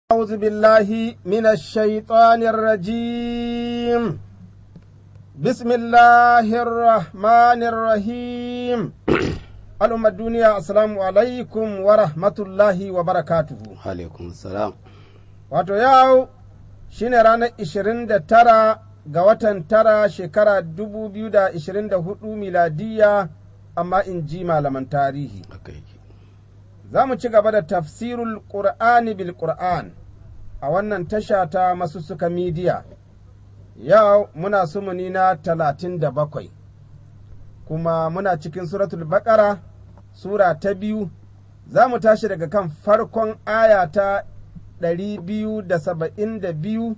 أعوذ بالله من الشيطان الرجيم بسم الله الرحمن الرحيم الأمة الدنيا السلام عليكم ورحمة الله وبركاته alaikum salam wato yau shine ranar 29 ga watan tara shekara 2024 miladiya amma in ji malaman tarihi haka yake za mu ci gaba da tafsirul ƙur'ani bil ƙur'an a wannan tasha ta masussuka midiya yau muna sumuni na talatin da bakwai kuma muna cikin suratul baƙara sura ta biyu za mu tashi daga kan farkon aya ta ɗari biyu da saba'in da biyu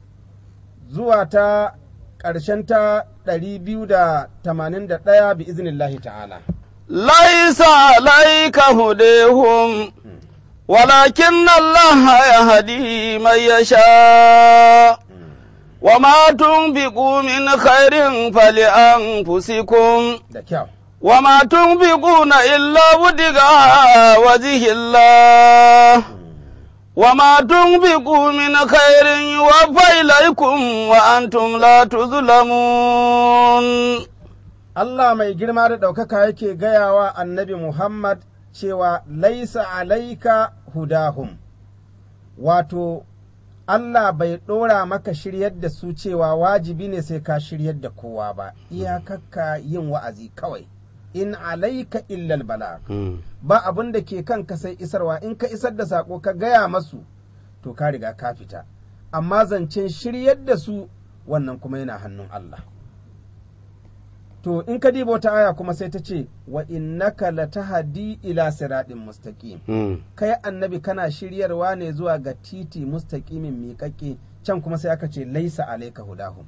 zuwa ta ƙarshen ta ɗari biyu da tamanin da ɗaya bi iznillahi ta'ala. ليس عليك هديهم ولكن الله يهدي من يشاء وما تنفقوا من خير فلأنفسكم Da kyau. وما تنفقون إلا ابتغاء وجه الله وما تنفقوا من خير يوفى إليكم وأنتم لا تظلمون Allah mai girma da ɗaukaka yake gayawa annabi Muhammad cewa laisa alaika hudahum, wato Allah bai ɗora maka shiryar da su cewa wajibi ne sai ka shiryar da kowa ba, iyakakka yin wa'azi kawai, in alaika illal bala. Ba abin da ke kanka sai isarwa, in ka isar da saƙo ka gaya masu, to ka riga ka fita, amma zancen shiryar da su wannan kuma yana hannun Allah. To in ka diba wata aya kuma sai ta ce wa innaka latahdi ila siratin mustaqim kai annabi kana shiryarwa ne zuwa ga titi mustaqimin miƙaƙe can kuma sai aka ce laisa alaika hudahum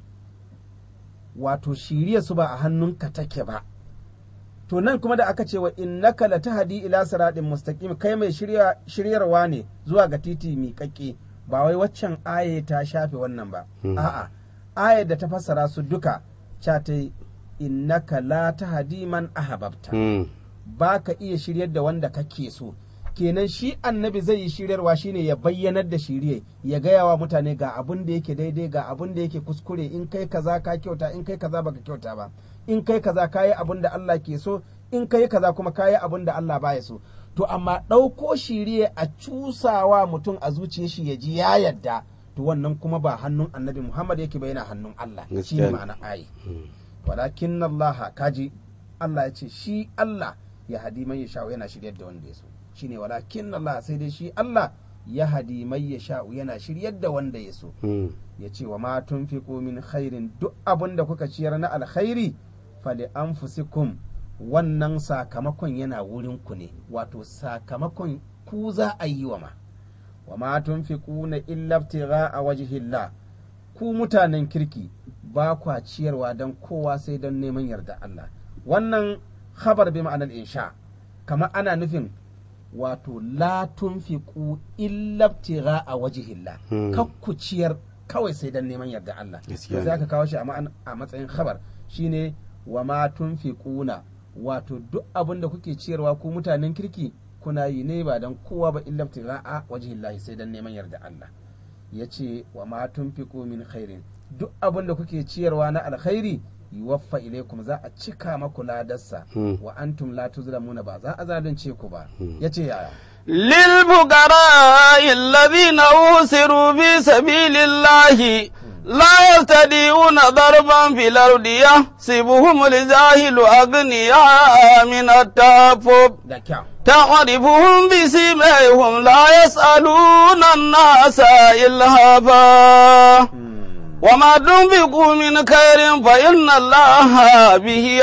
wato shiriya su ba a hannunka take ba to nan kuma da aka ce wa innaka latahdi ila siratin mustaqim kai mai shirya shiryarwa ne zuwa ga titi miƙaƙe ba wai waccan aya ta shafe wannan ba a'a ayar da ta fassara su duka cha ta innaka la tahdi man ahbabta ba ka iya shiryar da wanda kake so kenan shi annabi zai yi shiryarwa shine ya bayyanar da shirye ya gaya wa mutane ga abun da yake daidai ga abun da yake kuskure in kai kaza ka kyauta in kai kaza baka kyauta ba in kai kaza kayi abun da Allah ke so in kai kaza kuma kayi abun da Allah baya so to amma ɗauko shirye a cusawa mutum a zuciyar shi ya ji ya yadda to wannan kuma ba hannun annabi Muhammad yake ba yana hannun Allah shine Gaskiya ne. ma'ana ayi walakin Allah kaji Allah ya ce shi Allah ya hadi mai ya sha'u yana shiryar da wanda ya so shine walakin Allah sai dai shi Allah ya hadi mai ya sha'u yana shiryar da wanda ya so ya ce wa ma tunfiqu min khairin duk abin da kuka ciyar na alkhairi fali anfusikum wannan sakamakon yana wurin ku ne wato sakamakon ku za a yi wa ma wa ma tunfiquna illa ibtigha'a wajhillah ku mutanen kirki ba kwa ciyarwa don kowa sai don neman yarda Allah wannan khabar bi ma'anar insha kamar ana nufin wato la tunfiqu illa ibtigha'a wajhillah Hmm. kak ku ciyar kawai sai don neman yarda Allah Gaskiya sai ne. aka kawo shi a ma'an- a matsayin khabar shine wa ma tunfiquna wato duk abin da kuke ciyarwa ku mutanen kirki kuna yi ne ba don kowa ba illa ibtigha'a wajhillahi sai don neman yarda Allah ya ce wa ma tunfiqu min khairin duk abin da kuke ciyarwa na alkhairi yuwaffa ilaikum za a cika maku ladarsa Hmm. wa antum la tuzlamuna ba za a zalunce ku ba yace yaya للفقراء الذين أوسروا في سبيل الله لا يستطيعون ضربا في الأرض يحسبهم الجاهل أغنياء من التعفف da kyau تعرفهم بسيماهم لا يسألون الناس إلهافا وما تنفقوا من خير فإن الله به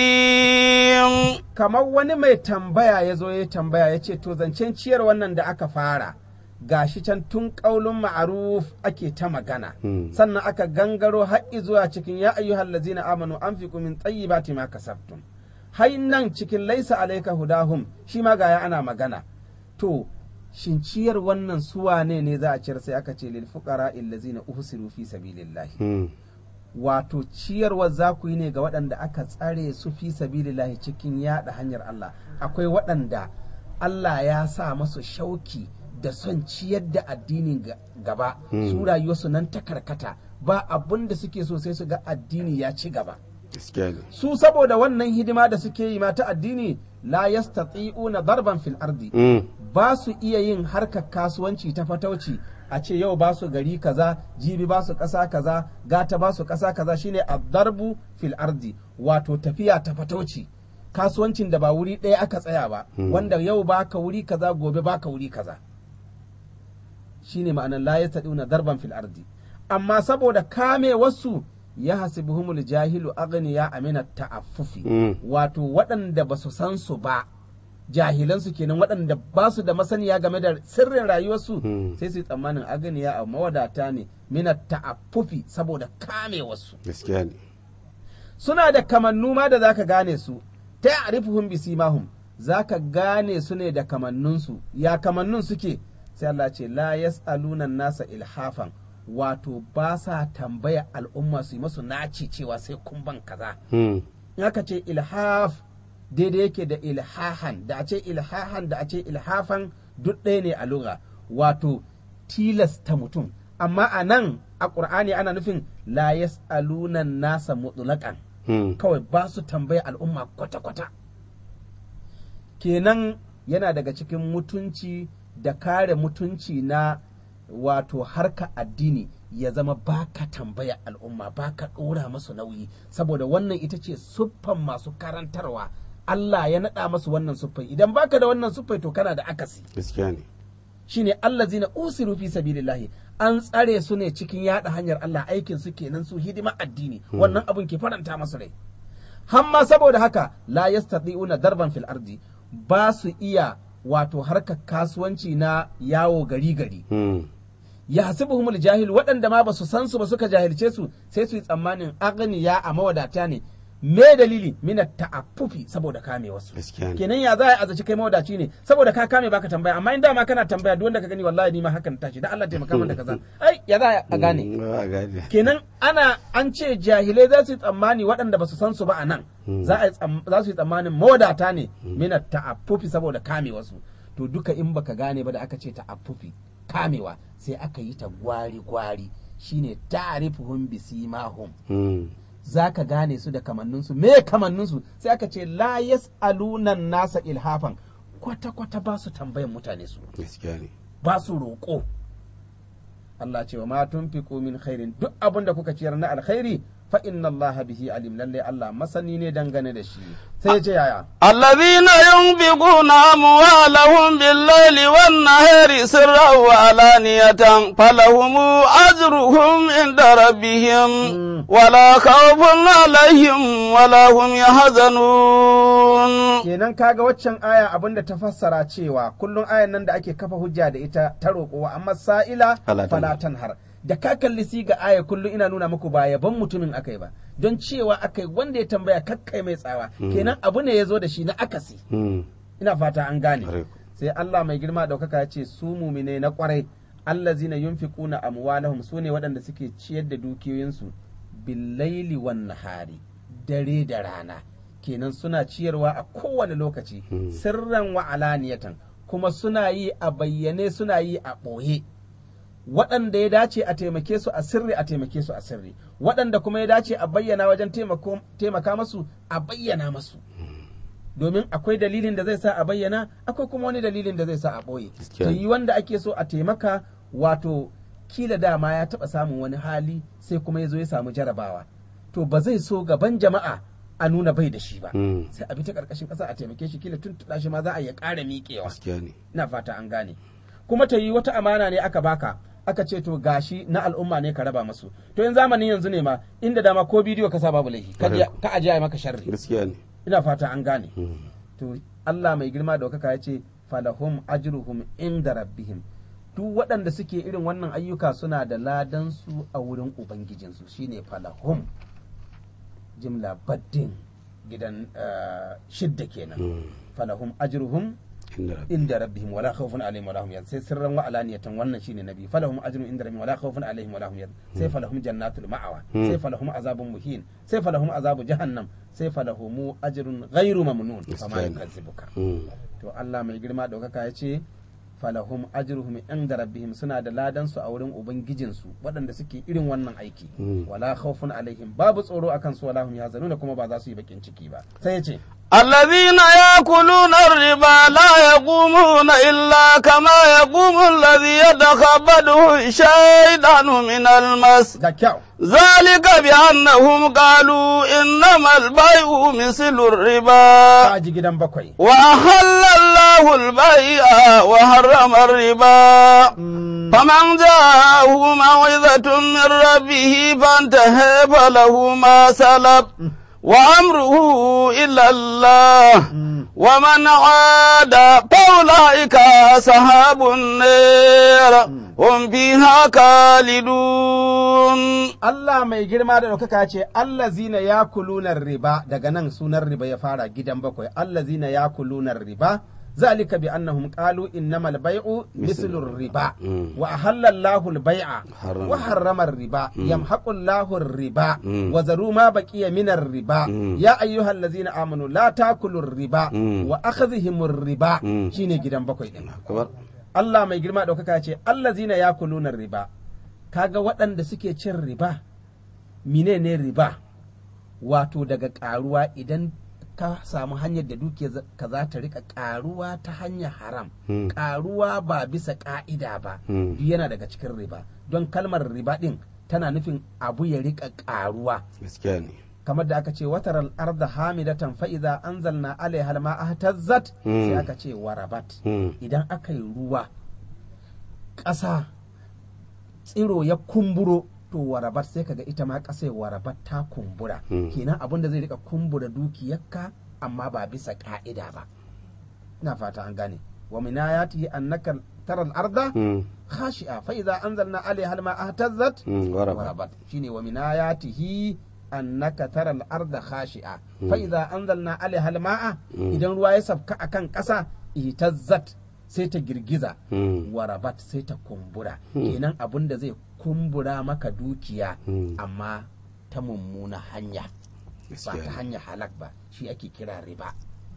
عليم kamar wani mai tambaya ya zo ya tambaya ya ce to zancen ciyar wannan da aka fara gashi can tun ƙaulun ma'aruf ake ta magana Hmm. sannan aka gangaro haƙƙi zuwa cikin ya ayyuhal ladzina amanu anfiqu min tayyibati ma kasabtum hai nan cikin laisa alaika hudahum shi ma gaya ana magana to shin ciyar wannan suwa ne ne za a ciyar sai aka ce lil fuqara allazina uhsiru fi sabilillahi wato ciyarwa za ku yi ne ga waɗanda aka tsare su fi sabilillahi cikin yaɗa hanyar Allah akwai waɗanda Allah ya sa masu shauki da son ciyar da addinin ga- gaba su rayuwarsu nan ta karkata ba abun da suke so sai su ga addini ya ci gaba gaskiya ne su saboda wannan hidima da suke yi ma ta addini la yastati'una darban fil ardi Mm. ba su iya yin harkar kasuwanci ta fatauci a ce yau ba su gari kaza jibi ba su ƙasa kaza gata ba su ƙasa kaza shine darbu fil ardi wato tafiya ta fatauci kasuwancin da ba wuri ɗaya aka tsaya ba wanda yau baka wuri kaza gobe baka wuri kaza shine ma'anar la yastadiuna darban fil ardi amma saboda kame wasu ya hasibuhumul jahilu aghniya amina ta'affufi Mm. wato waɗanda ba su san su ba jahilansu kenan waɗanda ba su da masaniya game da sirrin rayuwarsu Mm. sai su yi tsammanin aganiya a mawadata ne mina ta'affufi saboda kame wasu gaskiya ne suna da kamannu ma da zaka gane su ta arifuhum bisimahum zaka gane su ne da kamannunsu ya kamannun suke sai Allah ce la yas'aluna nasa ilhafan wato ba sa tambaya al'umma su yi masu naci cewa sai kun ban kaza Mm. in aka ce ilhaf daidai yake da ilhahan da a ce ilhahan da a ce ilhafan duk ɗaya ne a lugha wato tilasta mutum amma a nan a ƙur'ani ana nufin la yas'aluna nasa mutlaqan Mm. kawai ba su tambaya al'umma kwata-kwata kenan yana daga cikin mutunci da kare mutunci na wato harka addini ya zama baka tambaya al'umma baka ɗora masu nauyi saboda wannan ita ce siffan masu karantarwa Allah ya naɗa masu wannan siffai idan baka da wannan siffai to kana da akasi gaskiya ne shine allazina usiru fi sabilillahi an tsare su ne cikin yada hanyar Allah aikin su kenan su hidima addini wannan abun ke faranta masu rai hamma saboda haka la yastati'una darban fil ardi ba su iya wato harkar kasuwanci na yawo gari gari Mm. ya hasibuhumul jahil waɗanda ma ba su san su ba suka jahilce su sai su yi tsammanin agniya a mawadata ne me dalili mina ta'affufi saboda kame wasu gaskiya ne kenan ya za a azaci kai mawadaci ne saboda ka kame baka tambaya amma in dama kana tambaya duk wanda ka gani wallahi ni ma hakan tashi da Allah taimaka min da kaza ai ya za a gane Mm, ba a gane kenan ana an ce jahilai za su yi tsammani waɗanda ba su san su ba a nan za a yi tsam- za su yi tsammanin mawadata ne mina ta'affufi saboda kame wasu to duka in baka gane ba da aka ce ta'affufi kamewa sai aka yi ta gwari gwari shine ta'rifuhum bisimahum Mm. za ka gane su da kamanninsu me kamanninsu sai aka ce la yas'aluna nasa ilhafan kwata kwata ba su tambayan mutane su gaskiya ne ba su roƙo Allah ce wa ma tunfiqu min khairin duk abin da kuka ciyar na alkhairi fa inna Allah bihi alim lalle Allah masani ne dangane da shi sai ya ce yaya الذين ينفقون أموالهم بالليل والنهار سرا وعلانية فلهم أجرهم عند ربهم ولا خوف عليهم ولا هم يحزنون kenan kaga waccan aya abin da ta fassara cewa kullum ayan nan da ake kafa hujja da ita ta roƙowa amma sa'ila Fala tanhar. falatan har da ka kalli siga aya kullum ina nuna muku ba yaban mutumin akai ba don cewa akai wanda ya tambaya kakkai mai tsawa kenan abu ne ya zo da shi na akasi Mm. ina fata an gane Ƙwarai ku. sai Allah mai girma daukaka ya ce su mumine na kwarai allazina yunfiquna amwalahum su ne waɗanda suke ciyar da dukiyoyinsu billaili wan nahari dare da rana kenan suna ciyarwa a kowane lokaci sirran wa alaniyatan kuma suna yi a bayyane suna yi a ɓoye waɗanda ya dace a taimake su a sirri a taimake su a sirri waɗanda kuma ya dace a bayyana wajen taimako- taimaka masu a bayyana masu domin akwai dalilin da zai sa a bayyana akwai kuma wani dalilin da zai sa a ɓoye Gaskiya to ne. yi wanda ake so a taimaka wato kila dama ya taɓa samun wani hali sai kuma ya zo ya samu jarabawa to ba zai so gaban jama'a a nuna bai da shi ba Mm. sai a bi ta ƙarƙashin ƙasa a taimake shi kila tun shi ma za a iya ƙara miƙewa gaskiya ne ina fata an gane kuma ta yi wata amana ne aka baka aka ce to gashi na al'umma ne ka raba masu to in zamanin yanzu ne ma inda dama ko bidiyo ka sa babu laifi ka je- ka aje ai maka sharri gaskiya ne ina fata an gane Mm. to Allah mai girma da wakaka ya ce falahum ajruhum inda rabbihim duk waɗanda suke irin wannan ayyuka suna da ladan su a wurin ubangijinsu shine falahum jimla baddin gidan eh, shidda kenan Mm. falahum ajruhum inda rabbi inda rabbihim wala khawfun alaihim wala hum yahzanun sai sirran wa alaniyatan wannan shine nabi falahum ajrun inda rabbihim wala khawfun alaihim wala hum yahzanun sai falahum jannatul ma'awa Hmm. sai falahum azabun muhin sai falahum azabu jahannam sai falahum ajrun ghairu mamnun fama Gaskiya ne. yukazzibuka Mm. to Allah mai girma daukaka ya ce falahum ajruhum inda rabbihim suna da ladan su a wurin ubangijinsu waɗanda suke irin wannan aiki wala khawfun alaihim babu tsoro akan su wala hum yazanuna kuma ba za su yi bakin ciki ba sai ya ce الذين يأكلون الربا لا يقومون إلا كما يقوم الذي يتخبطه الشيطان من المس ga kyau ذلك بأنهم قالوا إنما البيع مثل الربا ka ji gidan bakwai وأحل الله البيع وحرم الربا Mm, فمن جاءه موعظة من ربه فانتهى فله ما سلب وأمره إلى الله mm. ومن عاد فأولئك أصحاب النار هم فيها خالدون Allah mai girma da ɗaukaka ce Allah zina ya kulunar riba daga nan sunan riba ya fara gidan bakwai Allah zina ya kulunar riba zalika bi annahum qalu innamal bai'u mislur riba wa ahalla Allahu al-bai'a wa harrama riba yamhaqu Allahu riba wa zaru ma baqiya min riba ya ayyuhallazina amanu la takulur riba wa akhdhihimur riba shine gidan bakwai din Allah mai girma ɗaukaka ce Allah zina ya kulunar riba kaga waɗanda suke cin riba menene riba wato daga ƙaruwa idan ka samu hanyar da duke ka za ta rika ƙaruwa ta hanyar haram ƙaruwa ba bisa ƙa'ida ba duk yana daga cikin riba don kalmar riba ɗin tana nufin abu ya rika ƙaruwa gaskiya ne kamar da aka ce wataral arda hamidatan fa'iza anzalna alaiha alma ahtazzat sai aka ce warabat idan aka yi ruwa ƙasa tsiro ya kumburo to warabat sai kaga ita ma ƙasa warabat ta kumbura kenan abin da zai rika kumbura dukiyarka amma ba bisa ka'ida ba ina fata an gane wa min ayatihi annaka tara al-arda khashi'a fa idza anzalna alaiha alma ahtazzat warabat shine wa min ayatihi annaka tara al-arda khashi'a fa idza anzalna alaiha alma'a idan ruwa ya sabka akan ƙasa ihtazzat sai ta girgiza warabat sai ta kumbura kenan abin da zai kumbura maka dukiya amma ta mummuna hanya ba ta hanya halak ba shi ake kira riba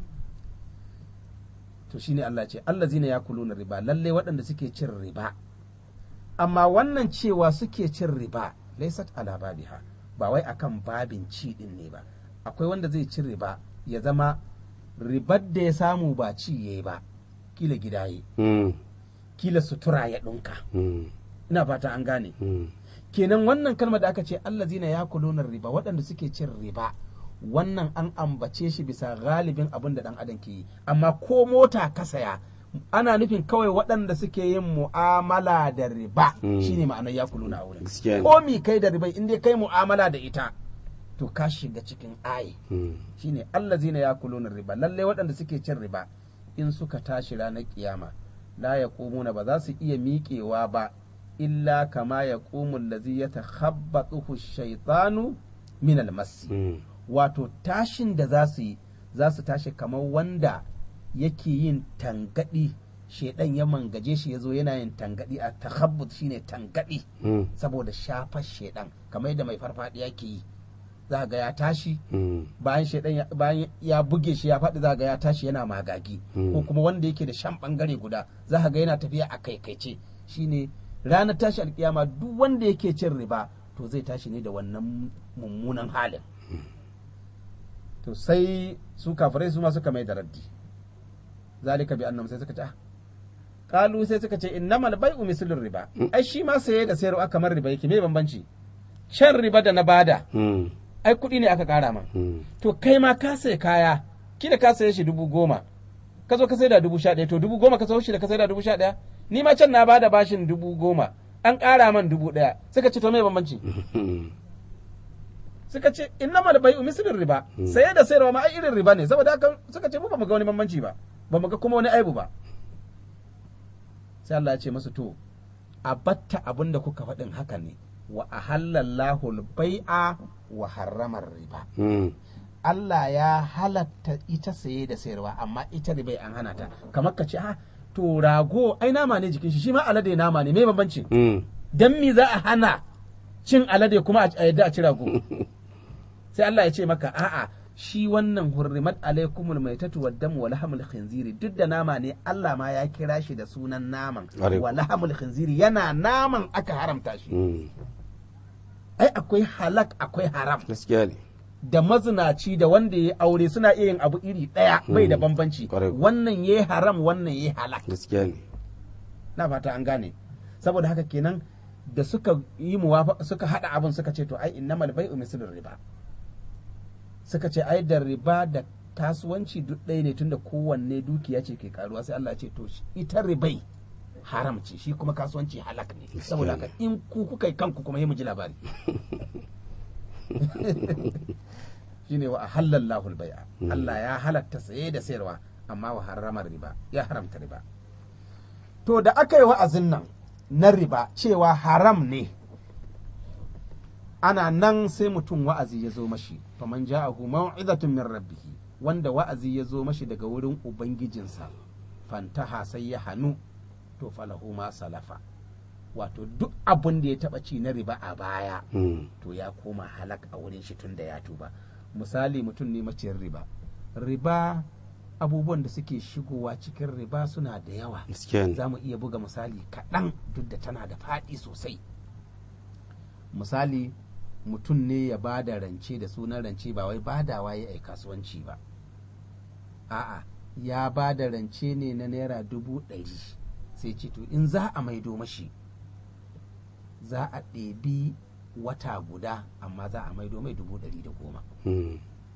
to shine Allah ce Allah zina ya kuluna riba lalle waɗanda suke cin riba amma wannan cewa suke cin riba laisat ala babiha ba wai akan babin ci din ne ba akwai wanda zai ci riba ya zama ribar da ya samu ba ci yayi ba kila gidaye kila sutura ya ɗunka ina fata an gane kenan wannan kalmar da aka ce Allah zina ya kulunar riba waɗanda suke cin riba wannan an ambace shi bisa galibin abin da ɗan adam ke yi amma ko mota ka saya ana nufin kawai waɗanda suke yin mu'amala da riba shine ma'anar ya kuluna a wurin ko mi kai da riba in dai kai mu'amala da ita to ka shiga cikin ayi shine Allah zina ya kuluna riba lallai waɗanda suke cin riba in suka tashi ranar kiyama la ya ba za su iya miƙewa ba illa kama ya ƙumun lazi ya takhabbatsuhu shaitanu min almasi wato tashin da za su yi za su tashi kamar wanda yake yin tangadi shaidan ya mangaje shi ya zo yana yin tangadi a takhabbut shine tangadi saboda shafar shaidan kamar yadda mai farfadiya ke yi za ga ya tashi bayan shaidan bayan ya buge shi ya faɗi za ga ya tashi yana magagi ko kuma wanda yake da shan bangare guda za ga yana tafiya a kaikaice shine ranar tashi alkiyama duk wanda yake cin riba to zai tashi ne da wannan mummunan halin to sai su kafirai su ma suka mai da raddi zalika bi annam sai suka ce kalu sai suka ce innamal bai'u mislur riba ai shi ma saye da sayarwa kamar riba yake me bambanci shan riba da na bada ai kuɗi ne aka ƙara ma to kai ma ka sai kaya kila ka saye shi dubu goma ka zo ka sai da dubu sha ɗaya to dubu goma ka sau shi da ka sai da dubu sha ɗaya ni ma can na bada bashin dubu goma an ƙara man dubu ɗaya suka ce to me bambanci suka ce inna mal bai'u mislin riba saye da sayarwa ma ai irin riba ne saboda haka suka ce mu ba mu ga wani bambanci ba ba mu ga kuma wani aibu ba sai Allah ya ce masu to a batta abin da kuka faɗin haka ne wa ahallallahu al-bai'a wa harramar riba Allah ya halatta ita saye da sayarwa amma ita ribai an hana ta kamar ka ce ah to rago ai nama ne jikin shi shi ma alade nama ne me bambanci dan me za a hana cin alade kuma a yadda a ci rago sai Allah ya ce maka a'a shi wannan hurrimat alaikumul maitatu wad damu wa lahamul khinziri duk da nama ne Allah ma ya kira shi da sunan naman Ƙwarai. wa lahamul khinziri yana naman aka haramta shi Mm. ai akwai halak akwai haram gaskiya ne da mazinaci da wanda ya aure suna iya yin abu iri ɗaya bai da Mm. bambanci Ƙwarai. wannan ya haram wannan ya halak gaskiya ne na fata an gane saboda haka kenan da suka yi muwafa suka hada abin suka ce to ai innamal bai'u mislur riba suka ce ai da riba da kasuwanci duk ɗaya ne tunda kowanne dukiya ce ke karuwa sai Allah ya ce to shi- ita ribai haram ce shi kuma kasuwanci halak ne Gaskiya saboda ne. haka in ku kuka yi kanku kuma yi mu ji labari shine wa ahallallahu al-bai'a Mm. Allah ya halatta saye da sayarwa amma wa harramar riba ya haramta riba to da aka yi wa'azin nan na riba cewa haram ne ana nan sai mutum wa'azi ya zo mashi faman ja'ahu maw'izatun min rabbih wanda wa'azi ya zo mashi daga wurin ubangijinsa fantaha sai ya hanu to falahu ma salafa wato duk abin da ya taba ci na riba a baya Mm. to ya koma halak a wurin shi tun da ya tuba misali mutum ne maciyar riba riba abubuwan da suke shigowa cikin riba suna da yawa gaskiya ne za mu iya buga misali kaɗan duk da tana da faɗi sosai misali mutum ne ya ba da rance da sunan rance ba wai badawa ya yi kasuwanci ba a'a ya ba da rance ne na naira dubu ɗari sai ce to in za a maido mashi za a ɗebi wata guda amma za a maido mai dubu ɗari da goma Mm.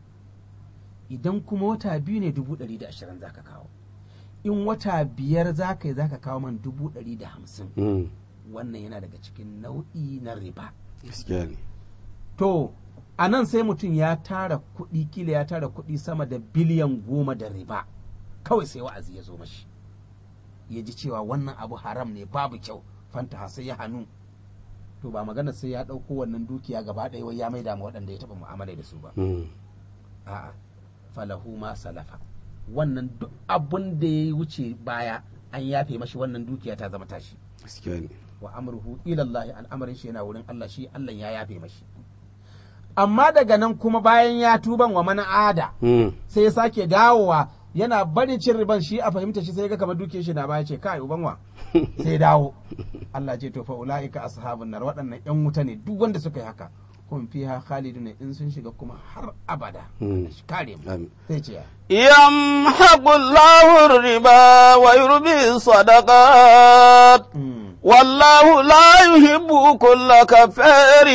idan kuma wata biyu ne dubu ɗari da ashirin za ka kawo in wata biyar za ka yi za ka kawo man dubu ɗari da hamsin Mm. wannan yana daga cikin nau'i na riba gaskiya ne to a nan sai mutum ya tara kuɗi kila ya tara kuɗi sama da biliyan goma da riba kawai sai wa'azi ya zo mashi ya ji cewa wannan abu haram ne babu kyau fanta sai ya hannu to ba magana sai ya ɗauko wannan dukiya gaba ɗaya wai ya maida ma waɗanda ya taɓa mu'amala da su ba Mm. a'a falahu ma salafa wannan duk abun da ya wuce baya an yafe mashi wannan dukiya ta zama tashi gaskiya ne wa amruhu ila Allah al'amarin shi yana wurin Allah shi Allah ya yafe mashi amma daga nan kuma bayan ya tuban wa mana ada Mm. sai ya sake dawowa yana barin cin riban shi a fahimta shi sai ga kamar dukiyar shi na baya ce kai ubanwa sai ya dawo Allah ce to fa ulaika ashabun nar waɗannan yan wuta ne duk wanda suka yi haka kun fiha khaliduna in sun shiga kuma har abada Mm. Allah shi kare mu Amin. sai ce ya يمحق الله الربا ويربي الصدقات Mm. والله لا يحب كل كفار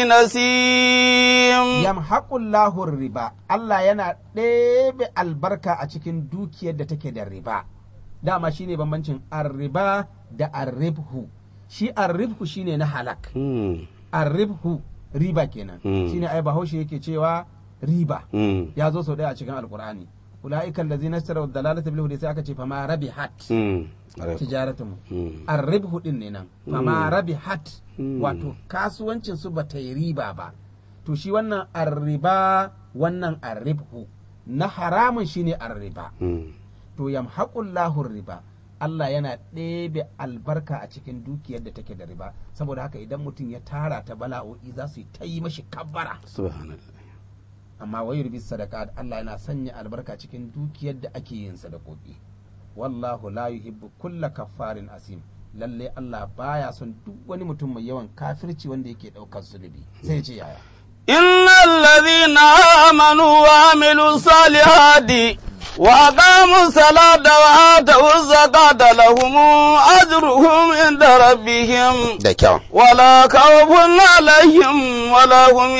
نسيم yamhaqullahu riba Allah yana ɗebe albarka a cikin dukiyar da take da riba dama shine bambancin arriba da arribhu shi arribhu shine na halak Mm. arribhu riba kenan Mm. shine ai bahaushe yake cewa riba Mm. ya zo sau ɗaya a cikin alkur'ani ula'ikan lazina ishtaraw dalalata bil hudi sai aka ce fama rabihat Mm. Alaikum. tijaratuhum Mm. arribhu din ne nan fama rabihat Mm. wato kasuwancin su bata yi riba ba to shi wannan arriba wannan arribhu na haramun shine arriba Mm. to yamhaqullahu riba Allah yana ɗebe albarka a cikin dukiyar da take da riba saboda haka idan mutum ya tara ta bala'o'i za su yi ta yi mashi kabbara Subhanallah. amma wai rubi sadaka Allah yana sanya albarka cikin dukiyar da ake yin sadakoki wallahu la yuhibbu kulla kaffarin asim lalle Allah baya son duk wani mutum mai yawan kafirci wanda yake daukar zulubi sai ya ce yaya إن الذين آمنوا وعملوا الصالحات وأقاموا الصلاة وآتوا الزكاة لهم أجرهم عند ربهم da kyau ولا خوف عليهم ولا هم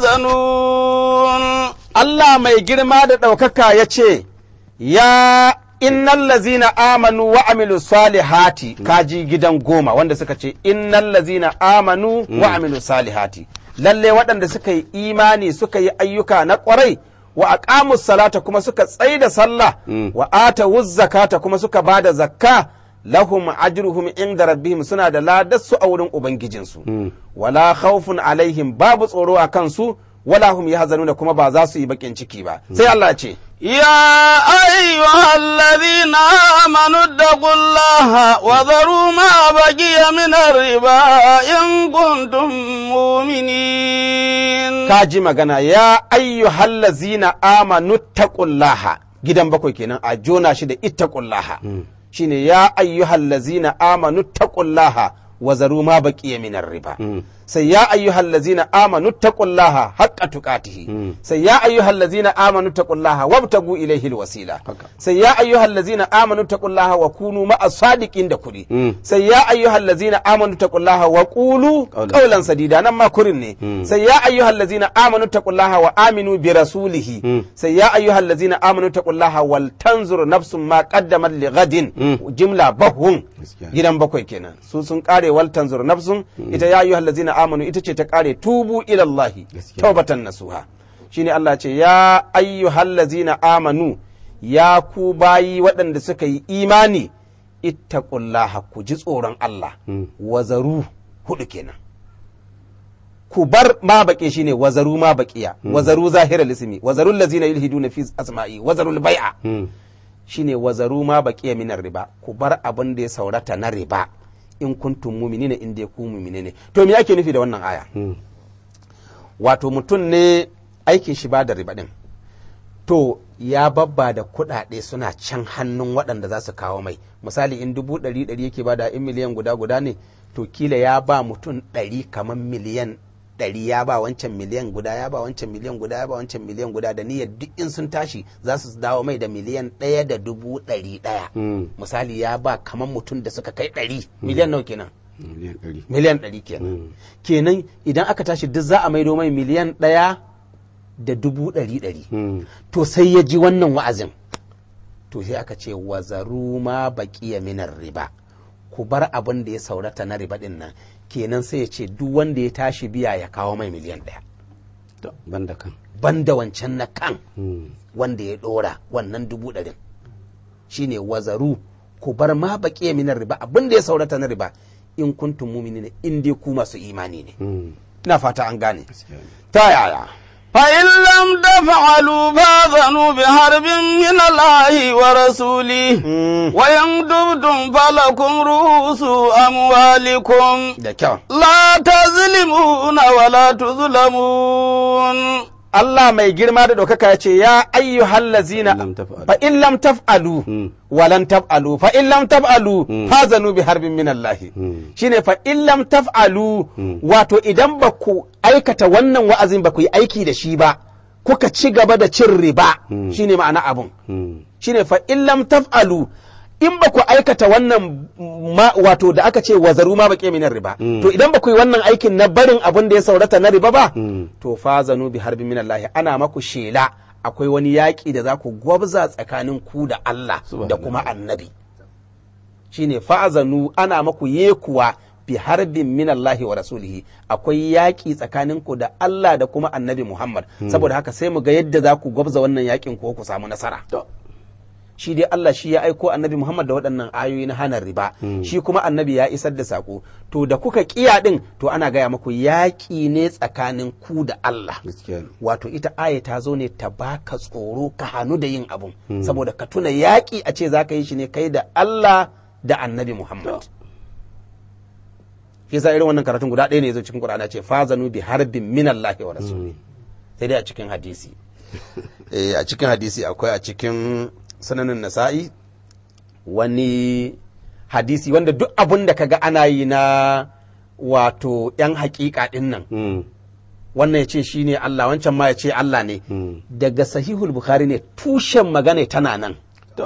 يحزنون Allah mai girma da ɗaukaka ya ce, Ya innal lazina amanu wa amilu salihati kaji gidan goma wanda suka ce innal lazina amanu wa amilu salihati lalle waɗanda suka yi imani suka yi ayyuka na ƙwarai wa aqamu salata kuma suka tsaida sallah Mm. wa ata zakata kuma suka bada zakka lahum ajruhum inda rabbihim suna da ladarsu a wurin ubangijinsu Mm. wala khawfun alaihim babu tsoro a kansu wala hum yahzanuna kuma ba za su yi bakin ciki ba sai Allah ya ce يا أيها الذين آمنوا اتقوا الله وذروا ما بقي من الربا إن كنتم مؤمنين ka ji magana ya ayyuhal lazina amanu taqullaha gidan bakwai kenan a jona shi da ittaqullaha shine ya ayyuhal lazina amanu taqullaha wa zaru ma baqiya minar riba sai ya ayyuhal lazina amanu taqullaha haqqa tuqatihi sai ya ayyuhal lazina amanu taqullaha wabtagu ilayhi alwasila sai ya ayyuhal lazina amanu taqullaha wa kunu ma'as sadiqin da kudi sai ya ayyuhal lazina amanu taqullaha wa qulu qawlan sadida nan ma kurin ne sai ya ayyuhal lazina amanu taqullaha wa aminu bi rasulihi sai ya ayyuhal lazina amanu taqullaha wal tanzur nafsun ma qaddamat li ghadin jimla bahun gidan bakwai kenan su sun kare wal tanzur nafsun ita ya ayyuhal lazina amanu ita ce ta kare tubu ila Allah taubatan nasuha shine Allah ce ya ayyuhal lazina amanu ya ku bayi waɗanda suka yi imani ittaqullaha ku ji tsoron Allah wazaru hudu kenan ku bar ma baƙe shine wazaru ma baƙiya wazaru zahiral ismi wazarul lazina yulhiduna fi asma'i wazarul bai'a shine wazaru ma baqiya minar riba ku bar abin da ya saurata na riba in kuntum mu'minina in dai ku mu'mine ne to me ake nufi da wannan aya wato mutum ne aikin shi ba da riba din to ya babba da kuɗaɗe suna can hannun waɗanda za su kawo mai misali in dubu ɗari ɗari yake bada in miliyan guda guda ne to kila ya ba mutum ɗari kamar miliyan ɗari ya ba wancan miliyan guda ya ba wancan miliyan guda ya ba wancan miliyan guda da niyyar duk in sun tashi za su dawo mai da miliyan ɗaya da dubu ɗari ɗaya misali ya ba kamar mutum da suka kai ɗari miliyan nawa kenan miliyan ɗari kenan kenan idan aka tashi duk za a maido mai miliyan ɗaya da dubu ɗari ɗari to sai ya ji wannan wa'azin to sai aka ce wazaru ma baƙiya minar riba ku bar abin da ya saurata na riba ɗin nan kenan sai ya ce duk wanda ya tashi biya ya kawo mai miliyan ɗaya banda kan banda wancan na kan wanda ya ɗora wannan dubu ɗarin shine wazaru ku bar ma baƙiya minar riba abin da ya saurata na riba in kuntum mu'minina in dai ku masu imani ne ina fata an gane ta yaya فإن لم تفعلوا فاذنوا بحرب من الله ورسوله وإن تبتم فلكم رؤوس أموالكم da kyau لا تظلمون ولا تظلمون Allah mai girma da ɗaukaka ya ce ya ayyuhal lazina lam taf'alu. fa in lam taf'alu wa lan taf'alu fa in lam taf'alu fazanu bi harbin min Allah shine fa in lam taf'alu wato idan ba ku aikata wannan wa'azin ba ku yi aiki da shi ba kuka ci gaba da cin riba shine ma'ana abun shine fa in lam taf'alu in ba ku aikata wannan ma, wato da aka ce wazaru ma baƙe minar riba to idan ba ku yi wannan aikin na barin abin da ya saurata na riba ba to fazanu bi harbin min Allah ana maku shela akwai wani yaƙi da za ku gwabza tsakanin ku da Allah da kuma annabi shine fa'azanu ana maku yekuwa bi harbin min Allah wa rasulihi akwai yaƙi tsakanin ku da Allah da kuma annabi Muhammad saboda haka sai mu ga yadda za ku gwabza wannan yaƙin ko ku samu nasara shi dai Allah shi ya aiko annabi Muhammad da waɗannan ayoyi na hana riba shi kuma annabi ya isar da sako to da kuka kiya din to ana gaya muku yaƙi ne tsakanin ku da Allah gaskiya ne wato ita aya ta zo ne ta baka tsoro ka hannu da yin abun saboda ka tuna yaƙi a ce za ka yi shi ne kai da Allah da annabi Muhammad shi yasa irin wannan karatun guda ɗaya ne ya zo cikin Qur'ani ce fazanu bi harbin min Allah wa rasuli sai dai a cikin hadisi eh a cikin hadisi akwai a cikin sananin nasa'i wani hadisi wanda duk abun da kaga ana yi na wato yan hakika din nan wannan ya ce shi ne Allah wancan ma ya ce Allah ne daga sahihul bukhari ne tushen magana tana nan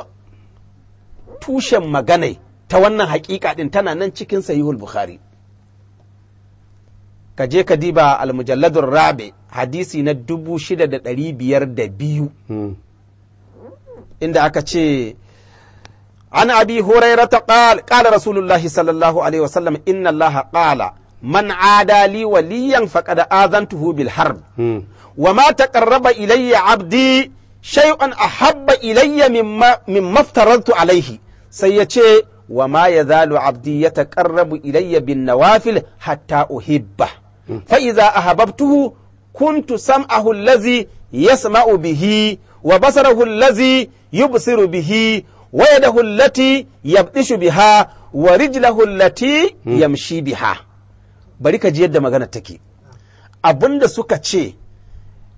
tushen magana ta wannan hakika din tana nan cikin sahihul bukhari ka je ka diba almujalladur rabi hadisi na dubu shida da ɗari biyar da biyu inda aka ce an abi hurairata qala qala rasulullahi sallallahu alaihi wasallam inna allaha qala man ada li waliyan faqad azantuhu bil harb wa ma taqarraba ilayya abdi shay'an ahabba ilayya mimma mimma aftaradtu alayhi sai ya ce wa ma yazalu abdi yataqarrabu ilayya bin nawafil hatta uhibba fa idza ahabbtuhu kuntu sam'ahu allazi yasma'u bihi wa basarahu allazi yubsiru bihi wa yadahu allati yabdishu biha wa rijlahu allati yamshi biha bari ka ji yadda magana take abinda suka ce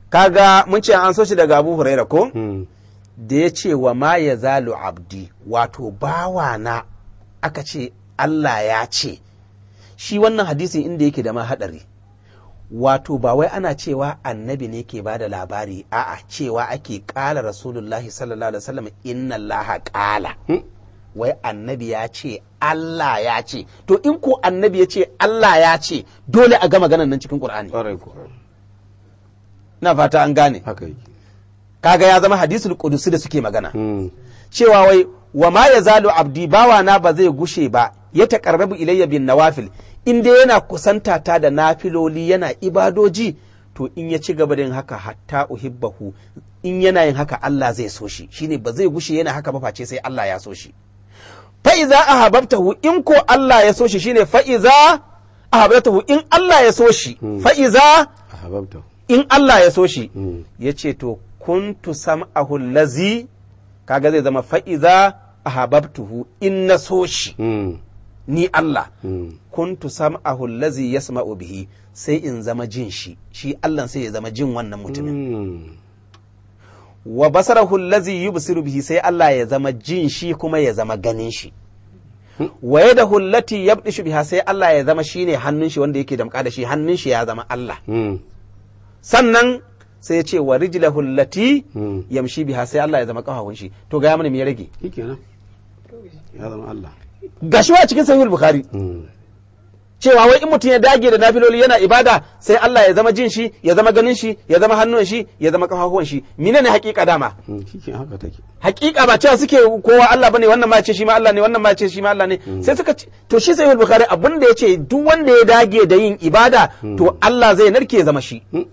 kaga mun ce an so shi daga Abu Huraira ko Mm. da ya ce wa ma ya zalu abdi wato bawana aka ce Allah ya ce shi wannan hadisin inda yake da ma hadari wato ba wai ana cewa annabi ne ke bada labari a'a cewa ake kala rasulullahi sallallahu alaihi wasallam inna allaha kala Hmm. wai annabi ya ce Allah ya ce to in ko annabi ya ce Allah ya ce dole a ga maganan nan cikin Qur'ani Ƙwarai ko. na fata an gane Haka yake. kaga ya zama hadisul qudusi da suke magana Mm. cewa wai wa ma ya zalu abdi bawana ba zai gushe ba ya taƙarrabu ilayya bin nawafil in dai yana kusanta ta da nafiloli yana ibadoji to in ya ci gaba da yin haka hatta uhibbahu in yana yin haka Allah zai so shi shine ba zai gushe yana haka ba face sai Allah ya so shi fa iza ahabbtahu in ko Allah ya so shi shine fa iza ahabbtahu in Allah ya so shi fa iza Ahbabta. in Allah ya so shi Mm. ya ce to kuntu sam'ahu lazi kaga zai zama fa'iza ahabbtuhu in na so shi Mm. ni Allah Mm. kuntu sam'ahu lazi yasma'u bihi sai in zama jin shi shi Allah sai ya zama jin wannan mutumin Mm. wa basarahu lazi yubsiru bihi sai Allah ya zama jin shi kuma ya zama ganin shi wa yadahu allati yabdishu biha sai Allah ya zama shine hannun shi wanda yake damka da shi hannun shi ya zama Allah Mm. sannan sai ya ce wa rijlahu allati Mm. yamshi biha sai Allah ya zama kafafun shi to ga mana me ya rage Shikenan. Ya zama Allah. gashi wa cikin sahihul bukhari Mm. cewa wai in mutum ya dage da nafiloli yana ibada sai Allah ya zama jin shi ya zama ganin shi ya zama hannun shi ya zama kafafuwan shi mine ne hakika dama Mm. Shikenan haka take. hakika ba cewa suke kowa Allah bane wannan ma ce shi ma Allah ne wannan ma ce shi ma Allah ne sai suka ce to shi sahihul bukhari abin da yace duk wanda ya dage da yin ibada to Allah zai narke ya zama shi Mm.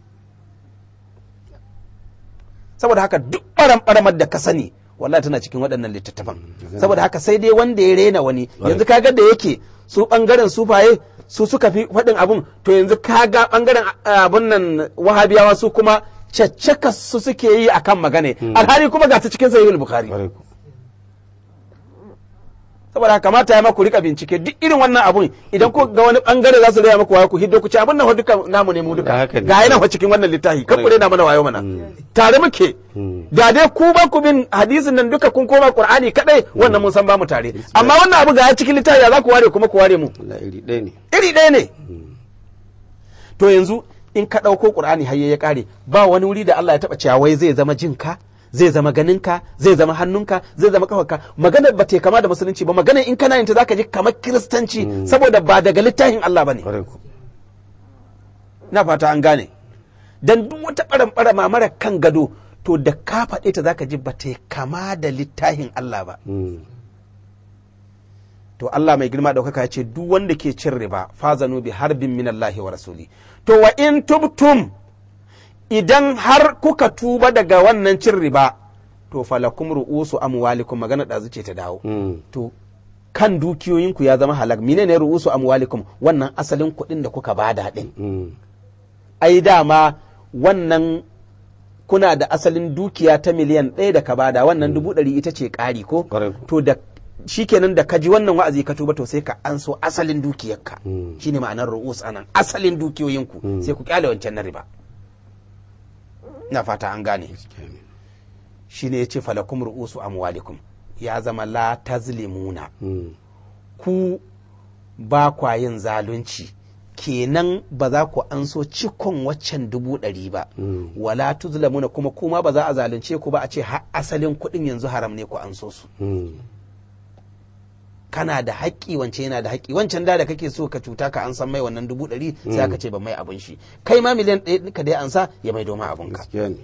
saboda haka duk ɓaram da ka sani wallahi tana cikin waɗannan littattafan saboda haka sai dai wanda ya rena wani yanzu kaga da yake su ɓangaren sufaye su suka fi faɗin abun to yanzu kaga ɓangaren abun nan wahabiyawa su kuma caccaka su suke yi akan magana alhali kuma ga ta cikin sahihul bukhari Ƙwarai ko. saboda haka kamata ya maku rika bincike duk irin wannan abun idan ku ga wani bangare za su raya maku wayo ku hiddo ku ce abun nan fa duka namu ne mu duka Haka ne. ga yana fa cikin wannan littafi kan ku Kwarai. rena mana wayo mana Mm. tare muke Mm. da dai ku ba ku bin hadisin nan duka kun koma qur'ani kadai wannan mun san ba mu tare amma wannan abu ga ya cikin littafi ya za ku ware kuma ku ware mu Allah iri ɗaya ne. iri ɗaya ne to yanzu in ka ɗauko qur'ani har ya ƙare ba wani wuri da Allah ya taɓa cewa wai zai zama jinka zai zama ganinka zai zama hannunka zai zama kafarka maganar ba ta kama da musulunci ba maganar in kana yin ta zaka ji kamar kiristanci saboda ba daga littafin Allah bane Ƙwarai ko. na fata an gane dan duk wata ɓaran mara kan gado to da ka faɗe ta zaka ji ba ta kama da littafin Allah ba Mm. to Allah mai girma ɗaukaka ya ce duk wanda ke cin riba fazanu bi harbin min Allah wa rasuli to wa in tubtum idan har kuka tuba daga wannan cin riba to falakum ru'usu amwalikum magana da ce ta dawo Mm. to kan dukiyoyinku ya zama halak menene ru'usu amwalikum wannan asalin kuɗin da kuka bada din Mm. ai dama wannan kuna da asalin dukiya ta miliyan ɗaya da ka bada wannan dubu ɗari ita ce ƙari ko Ƙwarai ko. to da shikenan da ka ji wannan wa'azi ka tuba to sai ka an so asalin dukiyarka Mm. shine ma'anar ru'us anan asalin dukiyoyinku Mm. sai ku kyale wancan na riba ina fata an gane Gaskiya ne. shine yace falakum ru'usu amwalikum ya zama la tazlimuna Mm. ku ba kwa yin zalunci kenan ba za ku an so cikon waccan dubu ɗari ba Mm. wala tuzlamuna kuma kuma ba za a zalunce ku ba a ce har asalin kuɗin yanzu haram ne ku an so su Mm. kana da haƙƙi wancan yana da haƙƙi wancan da da kake so ka cuta ka an san mai wannan dubu ɗari sai aka ce ba mai abin shi kai ma miliyan ɗaya ka dai an sa ya mai doma abin ka Gaskiya ne.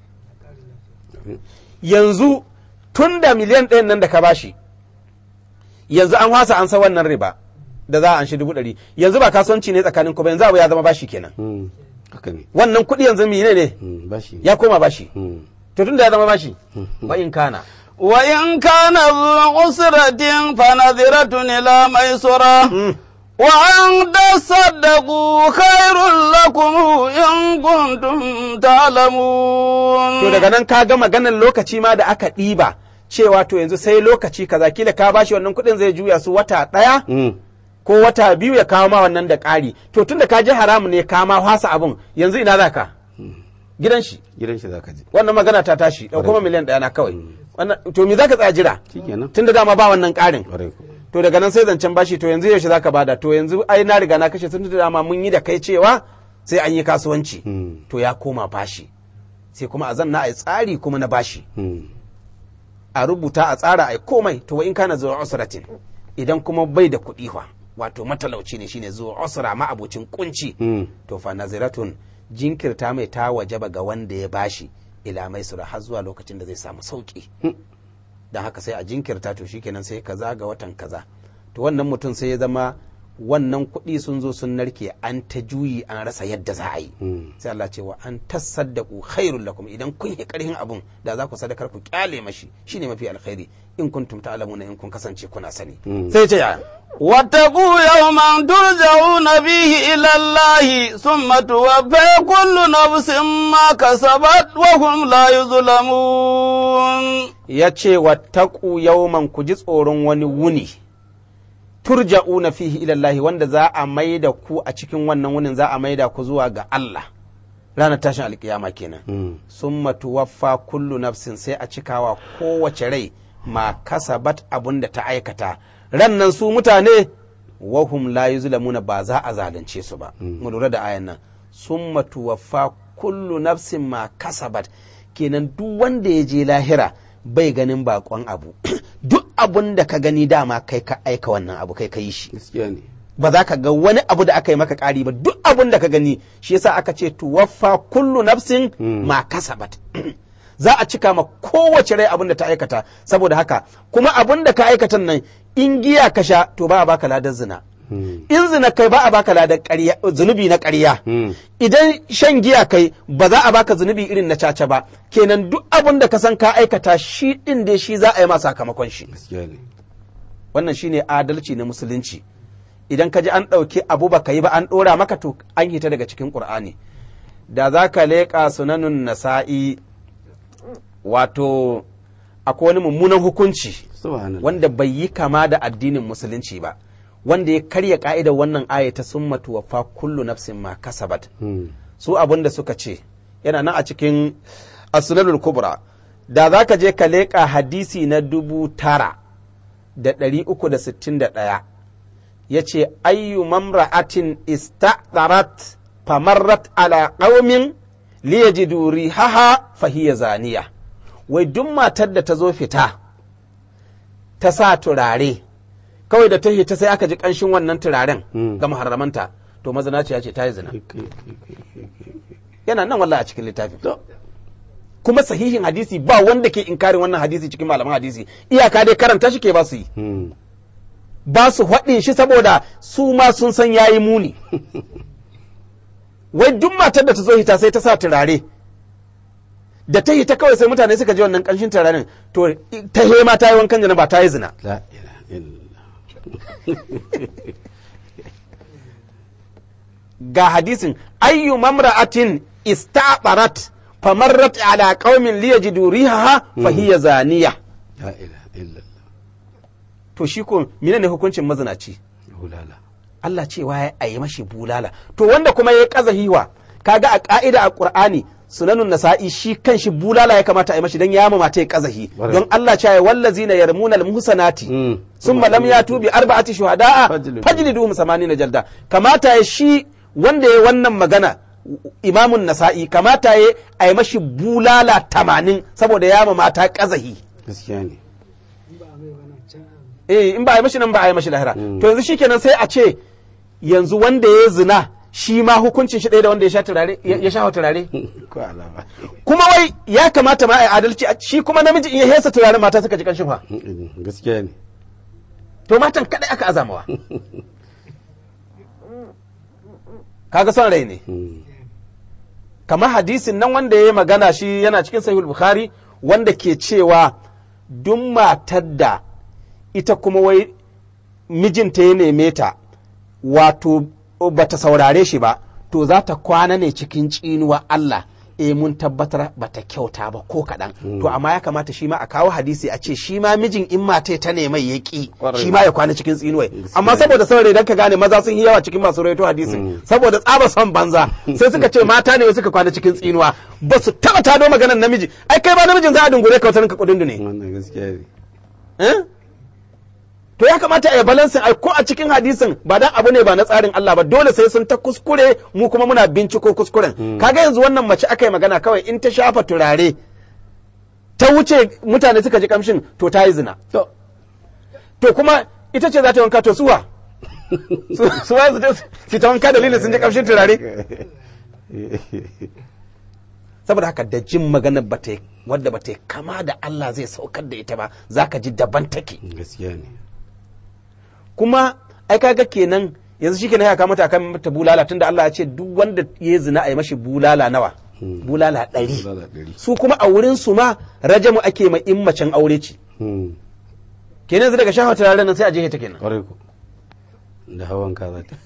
yanzu tun da miliyan ɗayan nan da ka bashi yanzu an wasa an sa wannan riba da za a an shi dubu ɗari yanzu ba kasuwanci ne tsakanin ku ba yanzu abu ya zama bashi kenan Mm. Haka ne. wannan kuɗi yanzu mine ne Mm. Bashi ne. ya koma bashi Mm. to tun da ya zama bashi ba in kana وإن كان ذو عسرة فنذرة إلى ميسرة وأن تصدقوا خير لكم إن كنتم تعلمون to daga nan ka ga maganar lokaci ma da aka ɗiba cewa to yanzu sai lokaci kaza kila ka bashi wannan kuɗin zai juya su wata ɗaya Mm. ko wata biyu ya kawo ma wannan da ƙari to tun da ka ji haramu ne ka ma fasa abun yanzu ina za ka gidan shi gidan shi zaka je wannan magana ta tashi da kuma miliyan ɗaya na kawai wannan to me zaka tsaya jira shikenan tunda dama ba wannan ƙarin kwarai ko to daga nan sai zancen bashi to yanzu yaushe zaka bada to yanzu ai na riga na kashe tunda dama mun yi da kai cewa sai an yi kasuwanci Hmm. to ya koma bashi sai kuma a zanna a yi tsari kuma na bashi Hmm. a rubuta a tsara a yi komai to wa in kana zuwa usratin idan kuma bai da kuɗi fa wato matalauci ne shine zuwa usra ma abocin kunci Hmm. to fa naziratun jinkirta mai ta wajaba ga wanda ya bashi ila mai sura har zuwa lokacin da zai samu sauki don haka sai a jinkirta to shikenan sai kaza ga watan kaza to wannan mutum sai ya zama wannan kuɗi sun zo sun narke an ta juyi an rasa yadda za a yi Hmm. sai Allah ce wa an tasaddaku khairul lakum idan kun yi karhin abun da za ku sadakar ku kyale mashi shine mafi alkhairi in kuntum ta'lamuna in kun kasance kuna sani Hmm. sai ce ya واتقوا يوما ترجعون فيه إلى الله ثم توفى كل نفس ما كسبت وهم لا يظلمون ya ce wattaku yawman ku ji tsoron wani wuni turja'una fihi ilallahi wanda za a maida ku a cikin wannan wunin za a maida ku zuwa ga Allah ranar tashin alkiyama kenan Hmm. summa tuwaffa kullu nafsin sai a cikawa kowace rai ma kasabat abun da ta aikata rannan su mutane wahum la yuzlamuna ba za a zalunce su ba mu lura da ayan nan summa tuwaffa kullu nafsin ma kasabat kenan duk wanda ya je lahira bai ganin bakon abu duk abun da ka gani dama kai ka aika wannan abu kai ka yi shi gaskiya ne ba za ka ga wani abu da aka yi maka ƙari ba duk abun da ka gani shi yasa aka ce tuwaffa kullu nafsin ma kasabat za a cika ma kowace rai abun da ta aikata saboda haka kuma abun da ka aikatan nan in giya ka sha to ba a baka ladar zina Hmm. in zina kai ba a baka ladar ƙarya zunubi na ƙarya Hmm. idan shan giya kai ba za a baka zunubi irin na caca ba kenan duk abun da ka san ka aikata shi din da shi za a yi ma sakamakon shi gaskiya ne wannan shine adalci na musulunci idan ka ji an ɗauki abu ba ka yi ba an ɗora maka to an hita daga cikin ƙur'ani da za ka leƙa sunanun nasa'i wato akwai wani mummunan hukunci subhanallah wanda bai yi kama da addinin musulunci ba wanda ya karya ka'idar wannan aya ta summatu wa fa kullu nafsin ma kasabat Hmm. su abin da suka ce yana nan a cikin asunanul kubra da za ka je ka leƙa hadisi na dubu tara da ɗari uku da sittin da ɗaya ya ce ayyu mamra'atin ista'tarat famarrat ala qaumin liyajidu rihaha fahiya zaniya wai duk matar da ta zo fita ta sa turare kawai da ta hita sai aka ji ƙanshin wannan turaren Mm. ga muharramanta to mazinaciya ce ta yi zina Kai, kai, kai, kai, kai, kai. yana nan wallahi a cikin littafin To, kuma sahihin hadisi ba wanda ke inkarin wannan hadisi cikin malaman hadisi iyaka dai karanta shi ke ba su yi hmm. ba su haɗin shi saboda su ma sun san yayi muni wai duk matar da ta zo hita sai ta sa turare da ta hita kawai sai mutane suka ji wannan ƙanshin turaren to ta hema ta yi wankan janaba ta yi zina la ilaha illallah ga hadisin ayyu mamra'atin ista'barat famarrat ala qaumin liyajidu rihaha fa hiya zaniya la ilaha illallah to shi ko menene hukuncin mazinaci hulala Allah cewa ya ayi mashi bulala to wanda kuma ya kaza hiwa kaga a ka'ida a Qur'ani sunanun nasa'i shi kanshi bulala ya kamata a yi mashi dan ya mamata ya kazahi Bare. don Allah cewa wallazina yarmuna almuhsanati Mm. summa lam yatu bi arba'ati shuhada'a Fajlidu. fajliduhum samanina jalda kamata ya shi wanda ya wannan magana imamun nasa'i kamata ya a yi mashi bulala tamanin saboda ya mamata kazahi gaskiya ne eh in ba a yi mashi nan ba a yi mashi lahira Mm. to yanzu shikenan sai a ce yanzu wanda ya zina shi ma hukuncin shi ɗaya da wanda ya sha turare ya ya sha turare ko alama kuma wai ya kamata ma a yi adalci a- shi kuma namiji in ya hesa turaren mata suka ji kanshin fa gaskiya ne to matan kadai aka azamawa kaga son rai ne Hmm. kamar hadisin nan wanda ya yi magana shi yana cikin sahihul bukhari wanda ke cewa duk matar da ita kuma wai mijinta ya neme ta wato bata saurare shi ba to za ta kwana ne cikin tsinuwa Allah eh mun tabbatar bata kyauta ba ko kaɗan to amma ya kamata shi ma a kawo hadisi a ce shi ma mijin in mata ta ne mai ya ki Kwarai. shi ma ya kwana cikin tsinuwai Gaskiya amma ne. saboda saurayi dan ka gane maza sun yi yawa cikin masu rawaito hadisin saboda tsaba son banza sai suka ce mata ne suka kwana cikin tsinuwa ba su taba tado maganar namiji ai kai ba namijin za a dungure ka wata ka kudin ne wannan gaskiya ne Eh? to ya kamata a yi balansin ai ko a cikin hadisin ba dan abu ne ba na tsarin Allah ba dole sai sun ta kuskure mu kuma muna binciko kuskuren kaga yanzu wannan mace aka yi magana kawai in ta shafa turare ta wuce mutane suka ji kamshin to ta yi zina to to kuma ita ce za ta yi wanka to suwa Su- suwa su je su ta wanka dalilin sun ji kamshin turare saboda haka da jin magana ba ta wadda ba ta kama da Allah zai saukar da ita ba zaka ji daban take gaskiya ne kuma ai kaga kenan yanzu shi kenan ya kama ta kan mata bulala tunda Allah ya ce duk wanda ya zina a yi mashi bulala nawa bulala ɗari Bulala ɗari. su kuma a wurin su ma rajamu ake ma in macen aure ce Hmm. kenan yanzu daga shafa turaren nan sai a je ta kenan kwarai ko da hawan kaza ta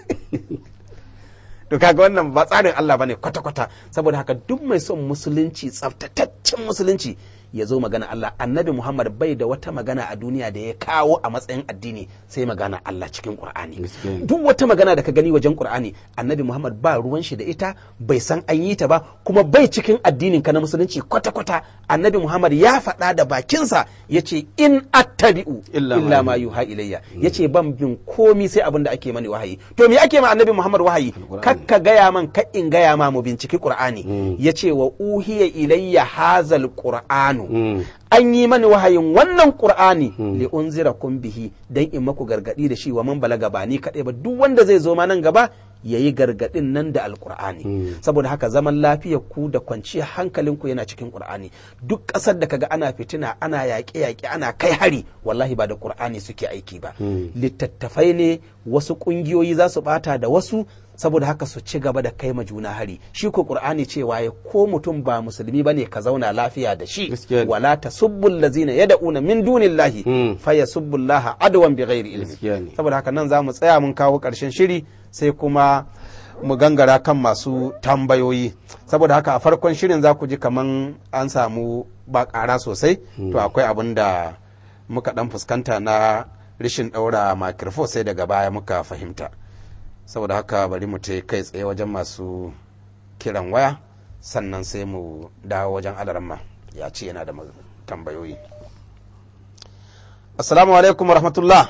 to kaga wannan ba tsarin Allah bane kwata-kwata saboda haka duk mai son musulunci tsaftataccen musulunci ya zo magana Allah annabi Muhammad bai da wata magana a duniya da ya kawo a matsayin addini sai magana Allah cikin Qur'ani Gaskiya ne. duk wata magana da ka gani wajen Qur'ani annabi Muhammad ba ruwan shi da ita bai san an yi ta ba kuma bai cikin addinin ka na musulunci kwata-kwata annabi Muhammad ya faɗa da bakinsa yace in attabi'u Illa ma illa ma yuha ilayya yace ban bin komi sai abin da ake mani wahayi to me ake ma annabi Muhammad wahayi Alqur'ani. kakka gaya man ka in gaya ma mu binciki Qur'ani yace wa uhiya ilayya hazal qur'anu Mm. an yi mani wahayin wannan Qur'ani li unzirakum bihi dan in maku gargadi da shi wa man balaga ba ni kadai ba duk wanda zai zo ma nan gaba yayi gargadin nan da alqur'ani saboda haka zaman lafiyar ku da kwanciyar hankalinku yana cikin Qur'ani duk ƙasar da kaga ana fitina ana yaƙe-yaƙe ana kai hari wallahi ba da Qur'ani suke aiki ba littattafai ne wasu ƙungiyoyi za su bata da wasu saboda haka su ci gaba da kai ma juna hari shi ko qur'ani cewa ya ko mutum ba musulmi bane ka zauna lafiya da shi Gaskiya ne. wala tasubbu allazina yad'una min dunillahi Mm. fayasubbu allaha adwan bighairi Gaskiya ilmi ne. saboda haka nan za mu tsaya mun kawo karshen shiri sai kuma mu gangara kan masu tambayoyi saboda haka a farkon shirin za ku ji kaman an samu ba ƙara sosai to akwai abin da muka dan fuskanta na rishin ɗaura makirfo sai daga baya muka fahimta saboda haka bari mu ta kai tsaye wajen masu kiran waya sannan sai mu dawo wajen alaramma ya ce yana da mag- tambayoyi assalamu alaikum wa rahmatullah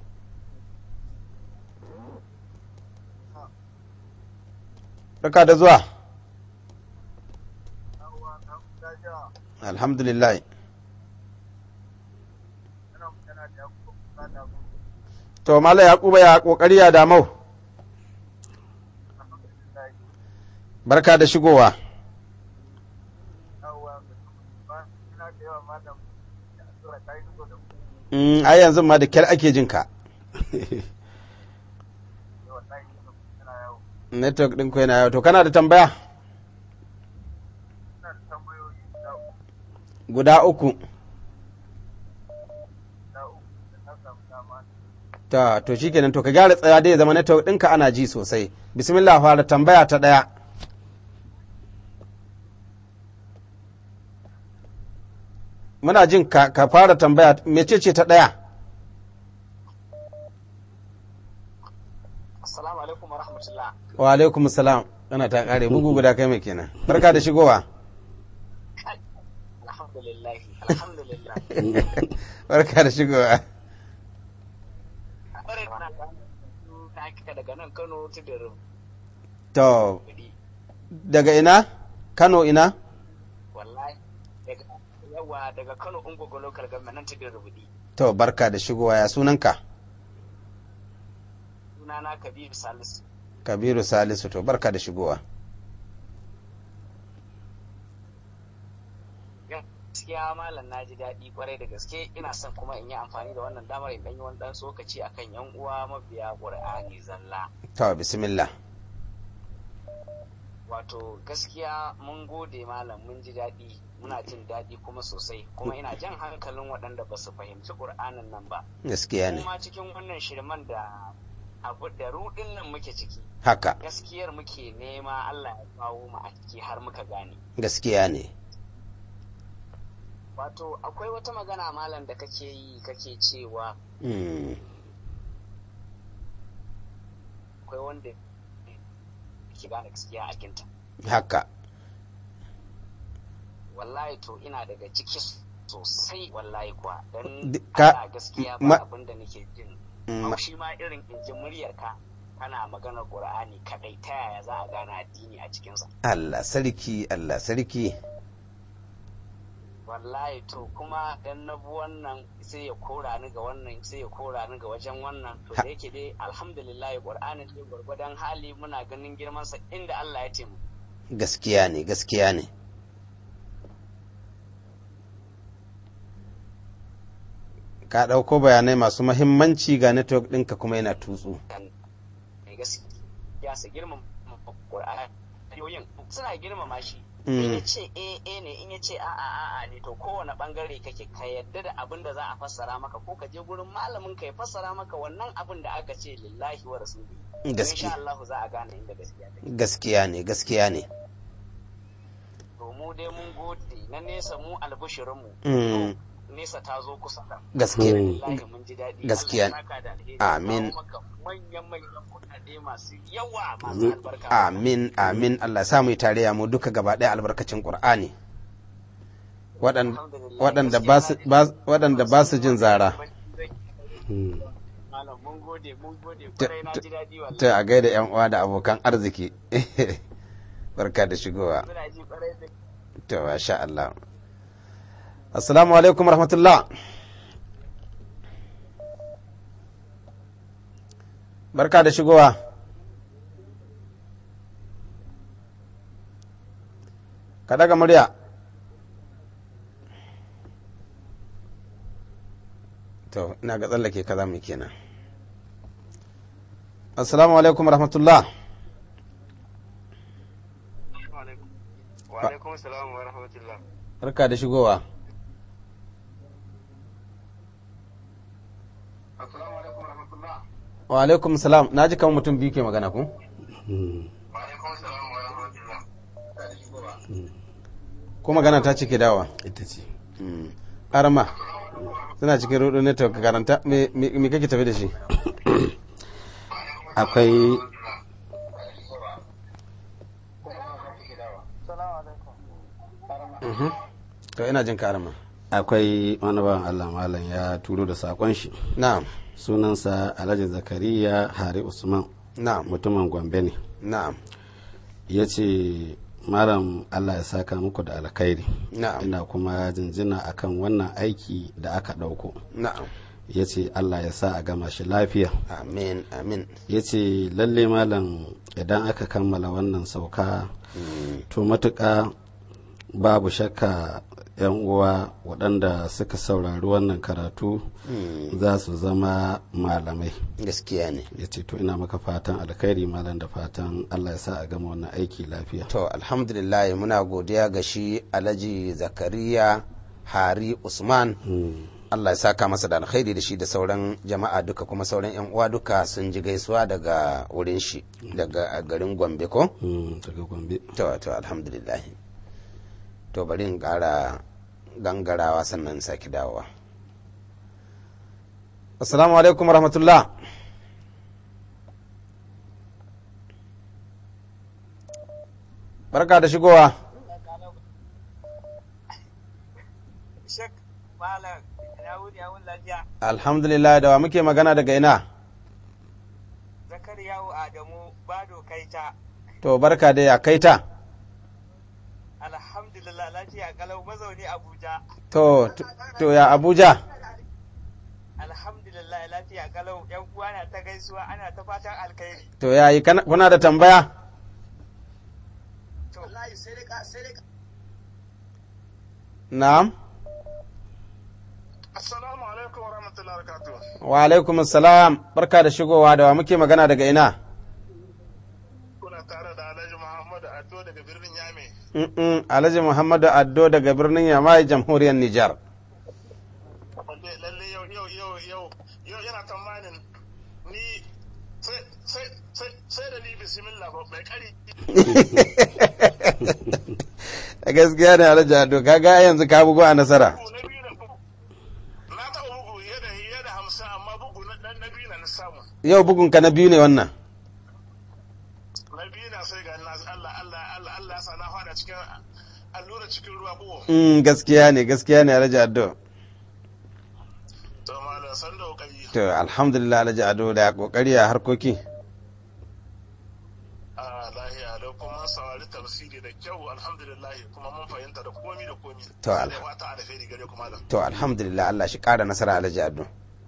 Barka da zuwa alhamdulillah to mala yakuba ya kokari ya damau barka da shigowa Mm, ai yanzu ma da kyar ake jin ka network ɗin ku yana yau to kana da tambaya guda uku ta to shikenan to ka gyara tsaya dai ya zama network ɗinka ana ji sosai bismillah fara tambaya ta ɗaya muna jin ka, ka fara tambaya mecece ta ɗaya Assalamu alaikum wa rahmatullah. wa alaikum salam ana ta kare bugu guda kai mai kenan barka da shigowa Alhamdulillah. Alhamdulillah. barka da shigowa Bare mana ta hakika daga nan Kano ta da to Rubudi. daga ina kano ina Wallahi daga yawa daga Kano Ungogo local government nan ta da Rubudi. to barka da shigowa ya sunanka Sunana Kabiru Salisu. kabiru salisu to barka da shigowa Gaskiya malam na ji daɗi kwarai da gaske ina son kuma in yi amfani da wannan damar in ɗan yi wani ɗan tsokaci akan yan uwa mabiya Qur'ani zalla. to bismillah wato gaskiya mun gode malam mun ji daɗi muna jin daɗi kuma sosai kuma ina jan hankalin waɗanda ba su fahimci ƙur'anin nan ba gaskiya ne kuma cikin wannan shirman da abu da rudin nan muke ciki haka gaskiyar muke nema Allah ya kawo mu a ciki har muka gane gaskiya ne wato akwai wata magana malam da kake yi kake cewa Mm, akwai wanda ke gane gaskiya a kinta haka wallahi to ina daga ciki sosai wallahi kuwa don D- ka- Allah gaskiya ma- ba abin da nake jin Mm, ma- haushi ma irin in ji muryarka kana maganar qur'ani kadai ta yaya za a gane addini a cikinsa Allah sarki Allah sarki wallahi to kuma dan na bi wannan sai ya kora ni ga wannan sai ya kora ni ga wajen wannan to Ha- da yake dai alhamdulillah qur'ani dai gwargwadon hali muna ganin girman sa inda Allah ya taimu gaskiya ne gaskiya ne ka ɗauko bayanai masu mahimmanci ga network ɗinka kuma yana tutsu mai gaskiya su girmama qur'ani yoyin suna girmama shi Mm. in ya ce eh eh ne in ya ce a'a a'a ne to kowane bangare kake ka yadda da abin da za a fassara maka ko ka je gurin malamin ka ya fassara maka wannan abin da aka ce lillahi wa rasuli Gaskiya. insha Allah za a gane inda gaskiya take gaskiya ne gaskiya ne to mu dai mun gode na nesa mu albushirin mu Mm. nesa ta zo kusa da gaskiya wallahi mun ji daɗi Gaskiya. Allah ya saka da alheri. Amin. Kawo maka manyan manyan kuɗaɗe masu yawa masu albarka amin amin Allah sa mu yi tarayya mu duka gaba ɗaya albarkacin Qur'ani Waɗan- waɗanda ba su ba- waɗanda ba su jin zara Mm. Malam mun gode mun gode Ta- kwarai na ta- ji daɗi wallahi ta a gaida yan uwa da abokan arziki barka da shigowa muna ji kwarai da to masha Allah assalamu alaikum rahmatullah barka da shigowa ka daga murya to ina ga tsallake kaza mu kenan assalamu alaikum rahmatullah wa alaikum salam wa rahmatullah barka da shigowa assalamu alaikum wa rahmatullah wa alaikum salam na ji kamar mutum biyu ke magana ku Mm. wa alaikum salam wa rahmatullah ko magana ta cike dawa ita ce arama suna cikin rudu network ka karanta me me- me kake tafi da shi akwai Mhm. to ina jin ka arama akwai wani bawan Allah malam ya turo da sakon shi na'am sunansa Alhaji Zakariya Hari Usman na'am mutumin Gombe ne na'am ya ce malam Allah ya saka muku da alkhairi na'am ina kuma jinjina akan wannan aiki da aka ɗauko na'am ya ce Allah ya sa a gama shi lafiya amin amin ya ce lalle malam idan aka kammala wannan sauka to matuƙa babu shakka 'yan uwa waɗanda suka saurari wannan karatu za su zama malamai gaskiya ne ya ce to ina maka fatan alkhairi malam da fatan Allah ya sa a gama wannan aiki lafiya to alhamdulillah muna godiya ga shi alhaji zakariya hari usman Mm, Allah ya saka masa da alkhairi da shi da sauran jama'a duka kuma sauran yan uwa duka sun ji gaisuwa daga wurin shi daga garin Gombe ko mm, daga gombe to to alhamdulillah to bari in ƙara gangarawa sannan sake dawowa assalamu alaikum rahmatullah barka da shigowa shek malam ya wuni ya wuni lafiya alhamdulillah da wa muke magana daga ina zakariyawu adamu bado kaita to barka da ya kaita alhamdulillah lafiya kalau mazauni abuja to to- to ya abuja alhamdulillah lafiya kalau yan uwa na ta gaisuwa ana ta fatan alkhairi to ya yi kana- kuna da tambaya to wallahi sai dai ka sai dai na'am Assalamu alaikum wa rahmatullahi wa barakatuh. wa alaikum salam barka da shigowa da wa muke magana daga ina Kuna tare da Alhaji Muhammadu Ado daga birnin Yame. Mm-mm, alhaji muhammadu addo daga birnin yamai jamhuriyar nijar Wanda lalle yau yau yau yau yau yana tsammanin ni sai sai sai sai da ni bismillah ba mai kari gaskiya ne alhaji ado kaga yanzu ka bugu a nasara bugu na biyu da bugu na taɓa bugu yadda yadda hamsin amma bugu na na na biyu na na samu yau bugun ka na biyu ne wannan na biyu na sai ga na Allah Allah Allah Allah ya sa na fada cikin allura cikin ruwa ko Mm, gaskiya ne gaskiya ne alhaji ado to malam san da kokari to alhamdulillah alhaji ado da kokari a harkoki a lahiya da kuma saurari tafsiri da kyau alhamdulillah kuma mun fahimta da komi da komi To, Allah al- ya fata alheri gare ku malam to alhamdulillah Allah shi kara nasara alhaji ado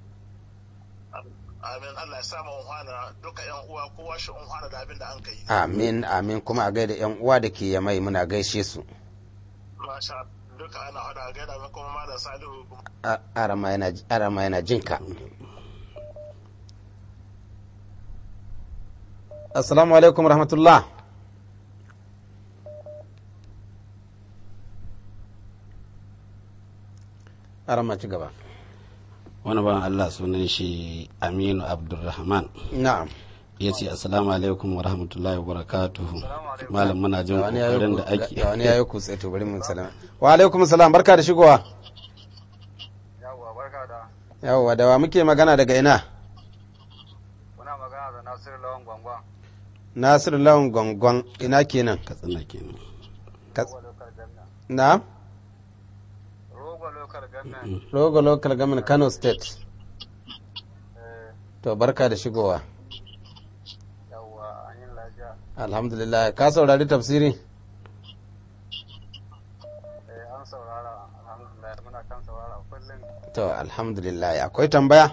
amin Allah ya sa mu unhwana duka yan uwa kowa shi unhwana da abin da an kai amin amin kuma a gaida yan uwa da ke yamai muna gaishe su masha duka ana hada gaida mai kuma malam Salihu kuma A- arama yana arama yana jinka assalamu alaikum rahmatullah arama ci gaba wani ban Allah sunan shi Aminu Abdulrahman na'am ya ce assalamu alaikum wa rahmatullahi wa barakatuhu malam muna jin ga wani yayi kokarin da ku- ake ga wani yayi kutse to bari mun salama wa alaikum salam barka da shigowa yawwa barka da yawwa da wa muke magana daga ina kuna magana da Nasiru Lawan Gwangwan nasiru lawan gongon ina kenan katsina kenan Ka- local government na Rogo local government rogo local government kano state to barka da shigowa yawwa an yi lafiya alhamdulillah ka saurari tafsiri eh an saurara alhamdulillah muna kan saurara kullum to alhamdulillah akwai tambaya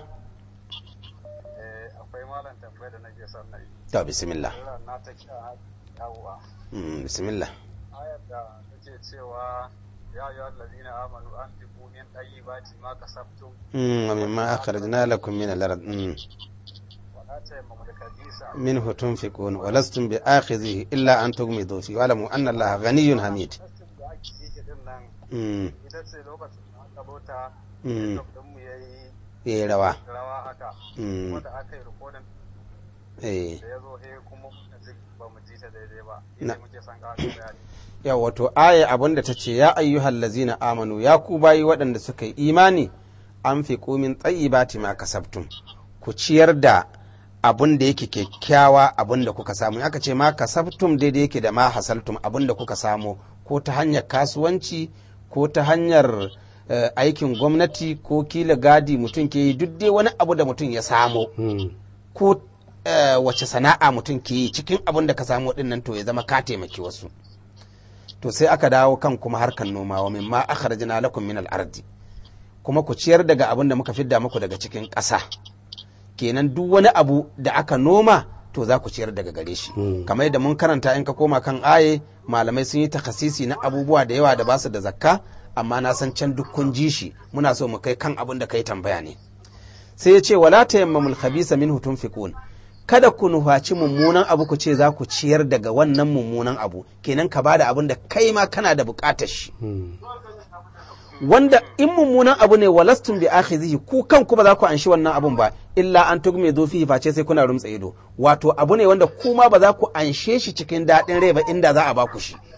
eh akwai malam tambayar da nake son na yi to bismillah Allah na ta kira yawwa Mm, bismillah ayar da take cewa ya ayyuhal ladina amanu anfiqu min tayyibati ma kasabtum Mm, wa mimma akhrajna lakum min al-ard mm. wa la tayammamul khabisa minhu tunfiqun wa lastum bi akhidhihi illa an tughmidu fi wa lamu anna allaha ghaniyyun hamid Nassin da ake yi din nan mm. ita ce lokacin da aka bota Mm. din mu yayi yayi rawa rawa haka Mm. wanda aka yi rikodin eh da ya zo he kuma muka ji ba mu ji ta daidai ba Na. ita muke son ƙarin bayani ya wato aya abinda ta ce ya ayyuhal lazina amanu ya ku bayi waɗanda suka yi imani an fi komin tsayibati ma kasabtum ku ciyar da abin da yake kyakkyawa abin da kuka samu aka ce ma kasabtum daidai yake da ma hasaltum abin da kuka samu ko ta hanyar kasuwanci ko ta hanyar eh, aikin gwamnati ko kila gadi mutum ke yi duk dai wani abu da mutum ya samu Mm. ko eh, wace sana'a mutum ke yi cikin abin da ka samu din nan to ya zama ka taimaki wasu to sai aka dawo kan kuma harkan noma wa mimma akhrajna lakum min al-ardi kuma ku ciyar daga abin da muka fidda muku daga cikin ƙasa kenan duk wani abu da aka noma to za ku ciyar daga gare shi Mm. kamar yadda mun karanta in ka koma kan aye malamai sun yi takasisi na abubuwa da yawa da ba su da zakka amma na san can duk kun ji shi muna so mu kai kan abin da kai tambaya ne sai ya ce wala tayammamul khabisa minhu tunfiqun kada ku nufaci mummunan abu ku ce za ku ciyar daga wannan mummunan abu kenan ka bada abin da kai ma kana da bukatar shi Mm. wanda in mummunan abu ne walastun bi akhizihi ku kanku ba za ku anshi wannan abun ba illa an tugme zo fihi face sai kuna rumtsa ido wato abu ne wanda kuma ba za ku anshe shi cikin daɗin rai ba inda za a ba ku shi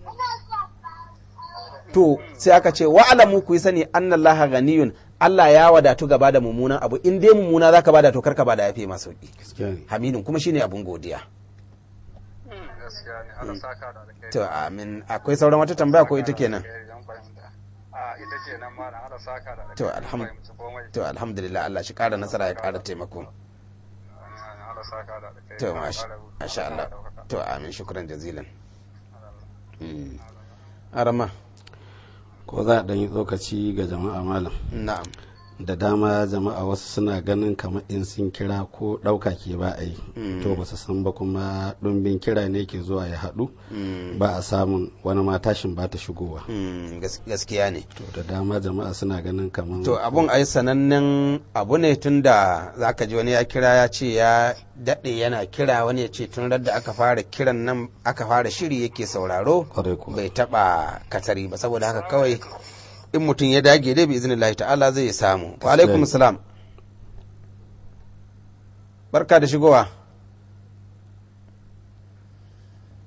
to sai aka ce wa alamu ku yi sani annallaha ganiyun Allah ya wadatu gaba da mummunan abu in dai mummuna zaka bada to karka bada yafi ma sauki gaskiya ne hamidun kuma shine abun godiya gaskiya ne Allah saka da alkhairi to amin akwai sauran wata tambaya ko ita kenan Yan fahimta. a ita kenan ma na Allah saka da alkhairi To, Mun alham- fahimci komai. to alhamdulillah Allah shi kara nasara ya kara taimako Allah saka da alkhairi to Allah masha kara- masha Allah Allah ɗaukaka. to amin shukran jazilan Mm. arama ko za a ɗan yi tsokaci ga jama'a malam na'am da dama jama'a wasu suna ganin kamar in sun kira ko ɗauka ke ba a yi to ba su san ba kuma ɗumbin kira ne ke zuwa ya haɗu ba a samun wani ma tashin ba ta shigowa Mm, gas- gaskiya ne to da dama jama'a suna ganin kamar to abun ai sanannen abu ne tun da za ka ji wani ya kira ya ce ya daɗe yana kira wani ya ce tun da aka fara kiran nan aka fara shiri yake sauraro kwarai kuwa bai taɓa katari ba saboda haka kawai in mutum ya dage dai bi izinin ta'ala zai samu wa alaikum salam barka da shigowa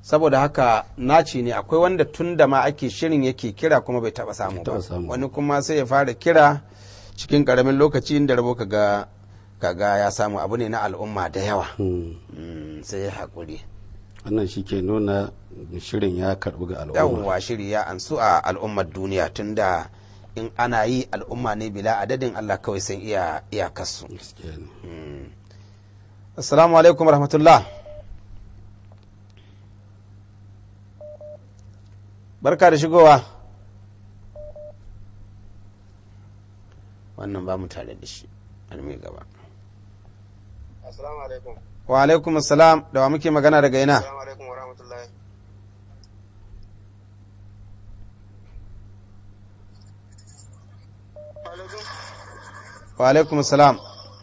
saboda haka naci ne akwai wanda tun da ma ake shirin yake kira kuma bai taba samu ba Taɓa samu. wani kuma sai ya fara kira cikin karamin lokaci inda rabo kaga kaga ya samu abu ne na al'umma da yawa Hmm. Mm, sai ya haƙuri wannan shi ke nuna shirin ya karɓi ga al'umma yawwa shiri ya ansu a al'ummar duniya tunda in ana yi al'umma ne bila adadin Allah kawai san iya iyakarsu Gaskiya ne. assalamu alaikum rahmatullah barka da shigowa wannan ba mu tare da shi an mai gaba assalamu alaikum wa alaikum assalam da wa muke magana daga ina assalamu alaikum wa rahmatullahi alaikum wa alaikum assalam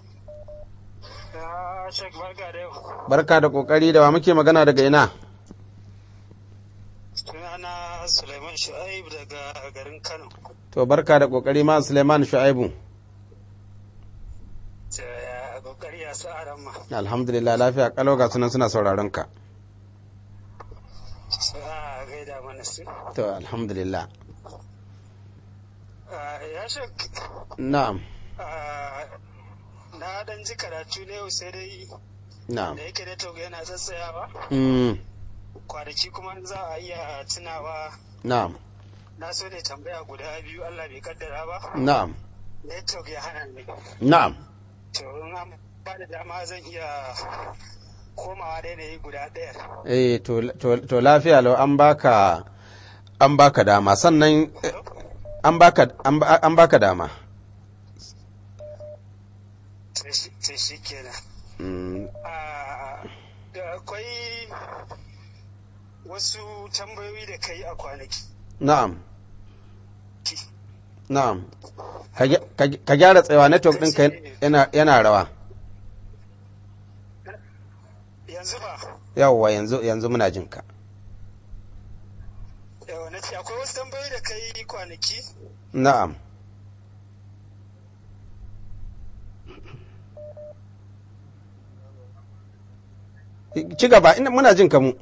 ya shek barka da yau barka da kokari da wa muke magana daga ina sunana suleiman shu'aib daga garin kano to barka da kokari ma suleiman shu'aibu ya kokari ya sa aran ma alhamdulillah lafiya kalau ga sunan suna sauraron ka a gaida mana su to alhamdulillah Ah, ya shek na'am ah, na dan ji karatu ne yau sai dai na'am da yake da togo yana tsatsayawa mm, kwanaki kuma za a iya tunawa na'am na so ne tambaya guda biyu Allah bai kaddara ba na'am network ya hana ni na'am to in an ba da dama zan iya komawa da yanayi guda ɗaya eh to, to, to lafiya lau an baka an baka dama sannan eh, an baka an ba- an baka dama to shi kenan mm, Ah, da akwai wasu tambayoyi da kai a kwanaki na'am na'am ka gya- ka gya- ka gyara tsayawa network ɗinka yana, yana rawa yanzu ba yawwa yanzu yanzu muna jin ka yawa na ce akwai wasu tambayoyi da kai kwanaki na'am ci gaba ina muna jin ka mu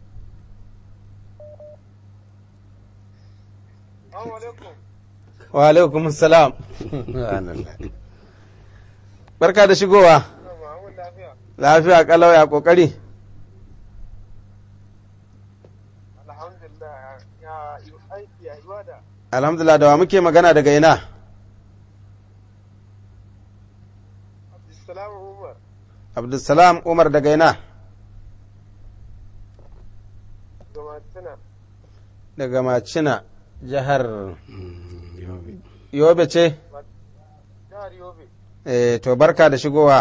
Assalamu alaikum wa alaikum salam barka da shigowa Muhammad lafiya lafiya kalau ya kokari alhamdulillah ya aiki ya ibada alhamdulillah da wa muke magana daga ina Abdulsalam Umar abdulsalam umar daga ina Gamatuna daga macina jihar Mm, yobe. yobe ce jihar Yobe eh, to barka da shigowa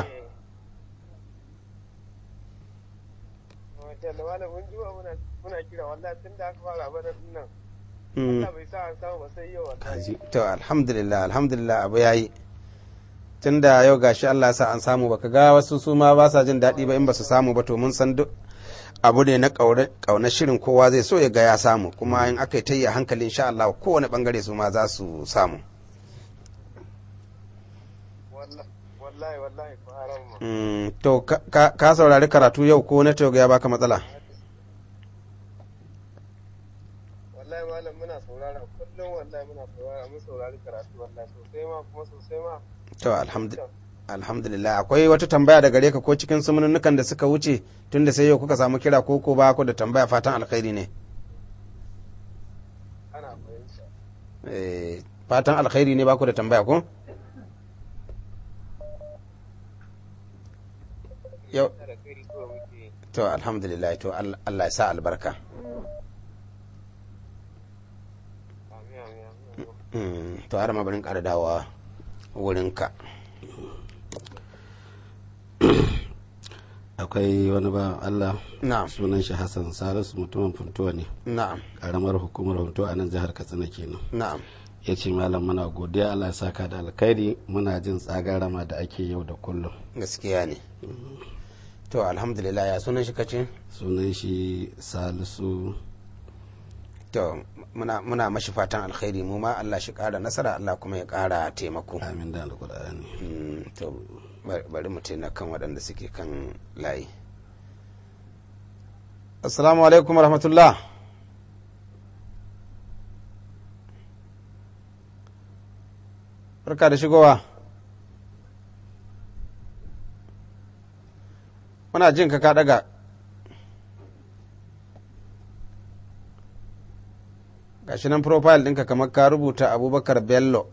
Masha Allah malam mun ji muna muna kira wallahi tun da aka fara bana nan Mm. Allah bai sa an samu ba sai yau wallahi Kaji. to alhamdulillah alhamdulillah abu yayi tunda yau gashi Allah ya sa an samu baka ga wasu su ma ba sa jin daɗi ba in ba su samu ba to mun san duk abu ne na ƙaunar shirin kowa zai so ya ga ya samu kuma in aka yi ta yi a hankali insha Allah kowane bangare su ma za su samu wallahi wallahi wallahi ko haram ma Mm, to ka- ka ka saurari karatu yau ko na ya baka matsala wallahi malam muna saurara kullum wallahi muna saurara mun saurari karatu wallahi sosai ma kuma sosai ma to alhamdulillah alhamdulillah akwai wata tambaya da gare ka ko cikin sumununukan da suka wuce tunda sai yau kuka samu kira ko ko ba ku da tambaya fatan alkhairi ne ana fahimta Eh, fatan alkhairi ne ba ku da tambaya ko yau da kai so muke to alhamdulillah to Allah Allah ya sa albarka amin amin amin Mm, to har ma barin ƙara dawowa wurinka akwai wani ba Allah na'am sunan shi Hassan Salisu mutumin Funtuwa ne na'am karamar hukumar Funtuwa a nan jihar Katsina kenan na'am ya ce malam muna godiya Allah ya saka da alkhairi muna jin tsagarama da ake yau da kullum gaskiya ne to alhamdulillah ya sunan shi kace sunan shi Salisu to muna muna mashi fatan alkhairi mu ma Allah shi ƙara nasara Allah kuma ya ƙara taimako amin da alkur'ani Mm, to bari- bari mu taina kan waɗanda suke kan layi assalamu alaikum rahmatullah barka da shigowa muna jin ka ka daga gashi nan profile ɗinka kamar ka rubuta abubakar bello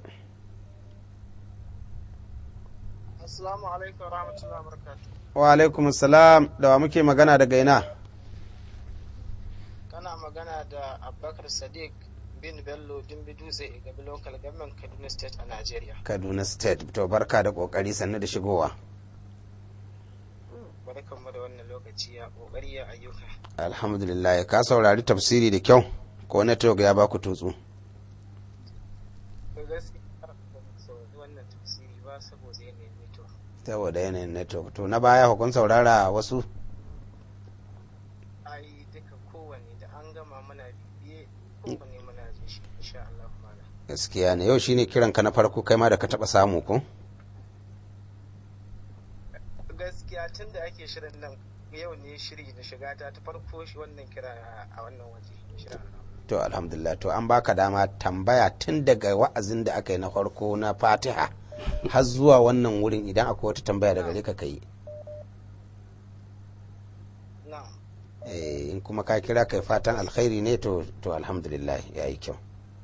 Assalamu alaikum rahmatullahi wabarakatuh. wa alaikum salam da wa muke magana daga ina Kana magana da Abubakar Sadiq bin Bello Dimbi Dutse Gabi Local Government Kaduna State a Najeriya. kaduna state to barka da kokari sannu da shigowa Barkanmu da wannan lokaci ya kokari ya ayyuka. alhamdulillah ka saurari tafsiri da kyau ko network ya baku tutsu To gaskiya ba mu saurari wannan tafsiri ba saboda yanayin network. saboda yanayin network to na baya hukun saurara wasu Ai duka kowanne da an gama mana bibiye kowanne muna jin shi insha Allah malam. gaskiya ne yau shine kiran ka na farko kai ma da ka taba samu ko Gaskiya tun da ake shirin nan yau ne shiri na shiga ta ta farko shi wannan kira a wannan waje insha Allah. to alhamdulillah to an baka dama tambaya tun daga wa'azin da aka yi na farko na fatiha har zuwa wannan wurin idan akwai wata tambaya daga gare ka kai Na'am. eh in kuma ka kira kai fatan alkhairi ne to to alhamdulillah yayi kyau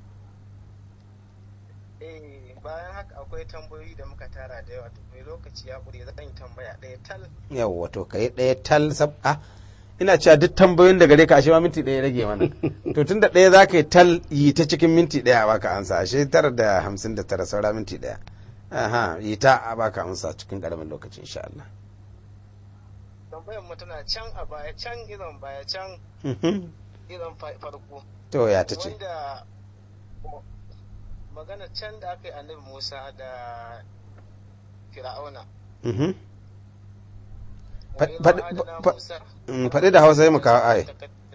Eh, bayan haka akwai tambayoyi da muka tara da yawa to mai lokaci ya ƙure zan yi tambaya ɗaya tal yawwa to kai ɗaya tal sab a ina cewa duk tambayoyin da gare ka ashe ma minti ɗaya rage mana to tunda ɗaya za ka yi tal yi ta cikin minti ɗaya a baka ansa ashe tara da hamsin da tara saura minti ɗaya aha yi ta a baka amsa cikin ƙaramin lokaci insha Allah tambayar mu tana can a baya can irin baya can Mhm. irin fa- farko to ya ta ce wanda magana can da aka yi annabi Musa da Fir'auna Mhm. Wa Fa- idh faɗi- wa'adna fa- Musa Mm, faɗi da hausa yi mu kawo ai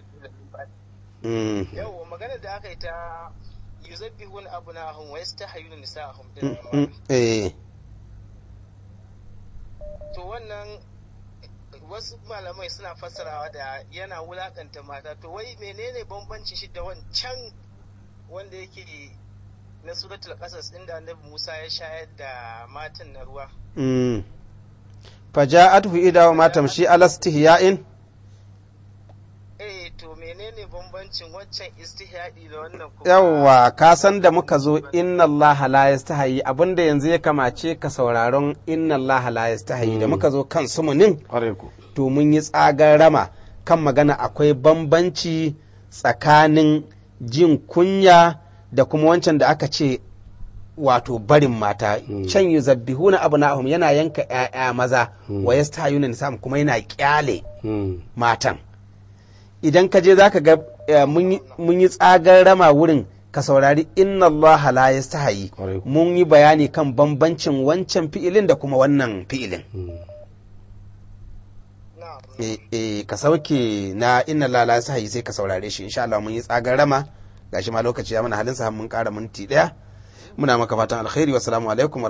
Mm. yau magana da aka yi ta yuzabbihun abnahum wa yastahayuna nisa'ahum Mm, din mm, eh to wannan wasu malamai suna fassarawa da yana wulakanta mata to wai menene bambanci shi da wancan wanda yake na suratul qasas inda annabi Musa ya shayar da matan na ruwa Mm. faja'atuhu idawa ma tamshi ala istihya'in eh to menene bambancin wancan istihyadi da wannan kuma yawwa ka san da muka zo inna Allah la yastahi abinda yanzu ya kamace ka sauraron inna Allah la yastahi da muka zo kan sumunin ƙwarai ku to mun yi tsagar rama kan magana akwai bambanci tsakanin jin kunya da kuma wancan da aka ce wato barin mata can yi zabbihuna abu na'ahum yana yanka 'ya'ya maza wa yastahayuna nisam kuma yana kyale Mm. matan idan ka je za ka ga eh, mun yi- mun yi tsagar rama wurin ka saurari inna Allah la yastahi Kwarai ku. mun yi bayani kan bambancin wancan fi'ilin da kuma wannan fi'ilin na'am Eh, eh, ka sauke na inna Allah la yastahi sai ka saurare shi insha Allah mun yi tsagar rama gashi ma lokaci ya mana halin sa mun kara minti daya muna maka fatan alkhairi wassalamu alaikum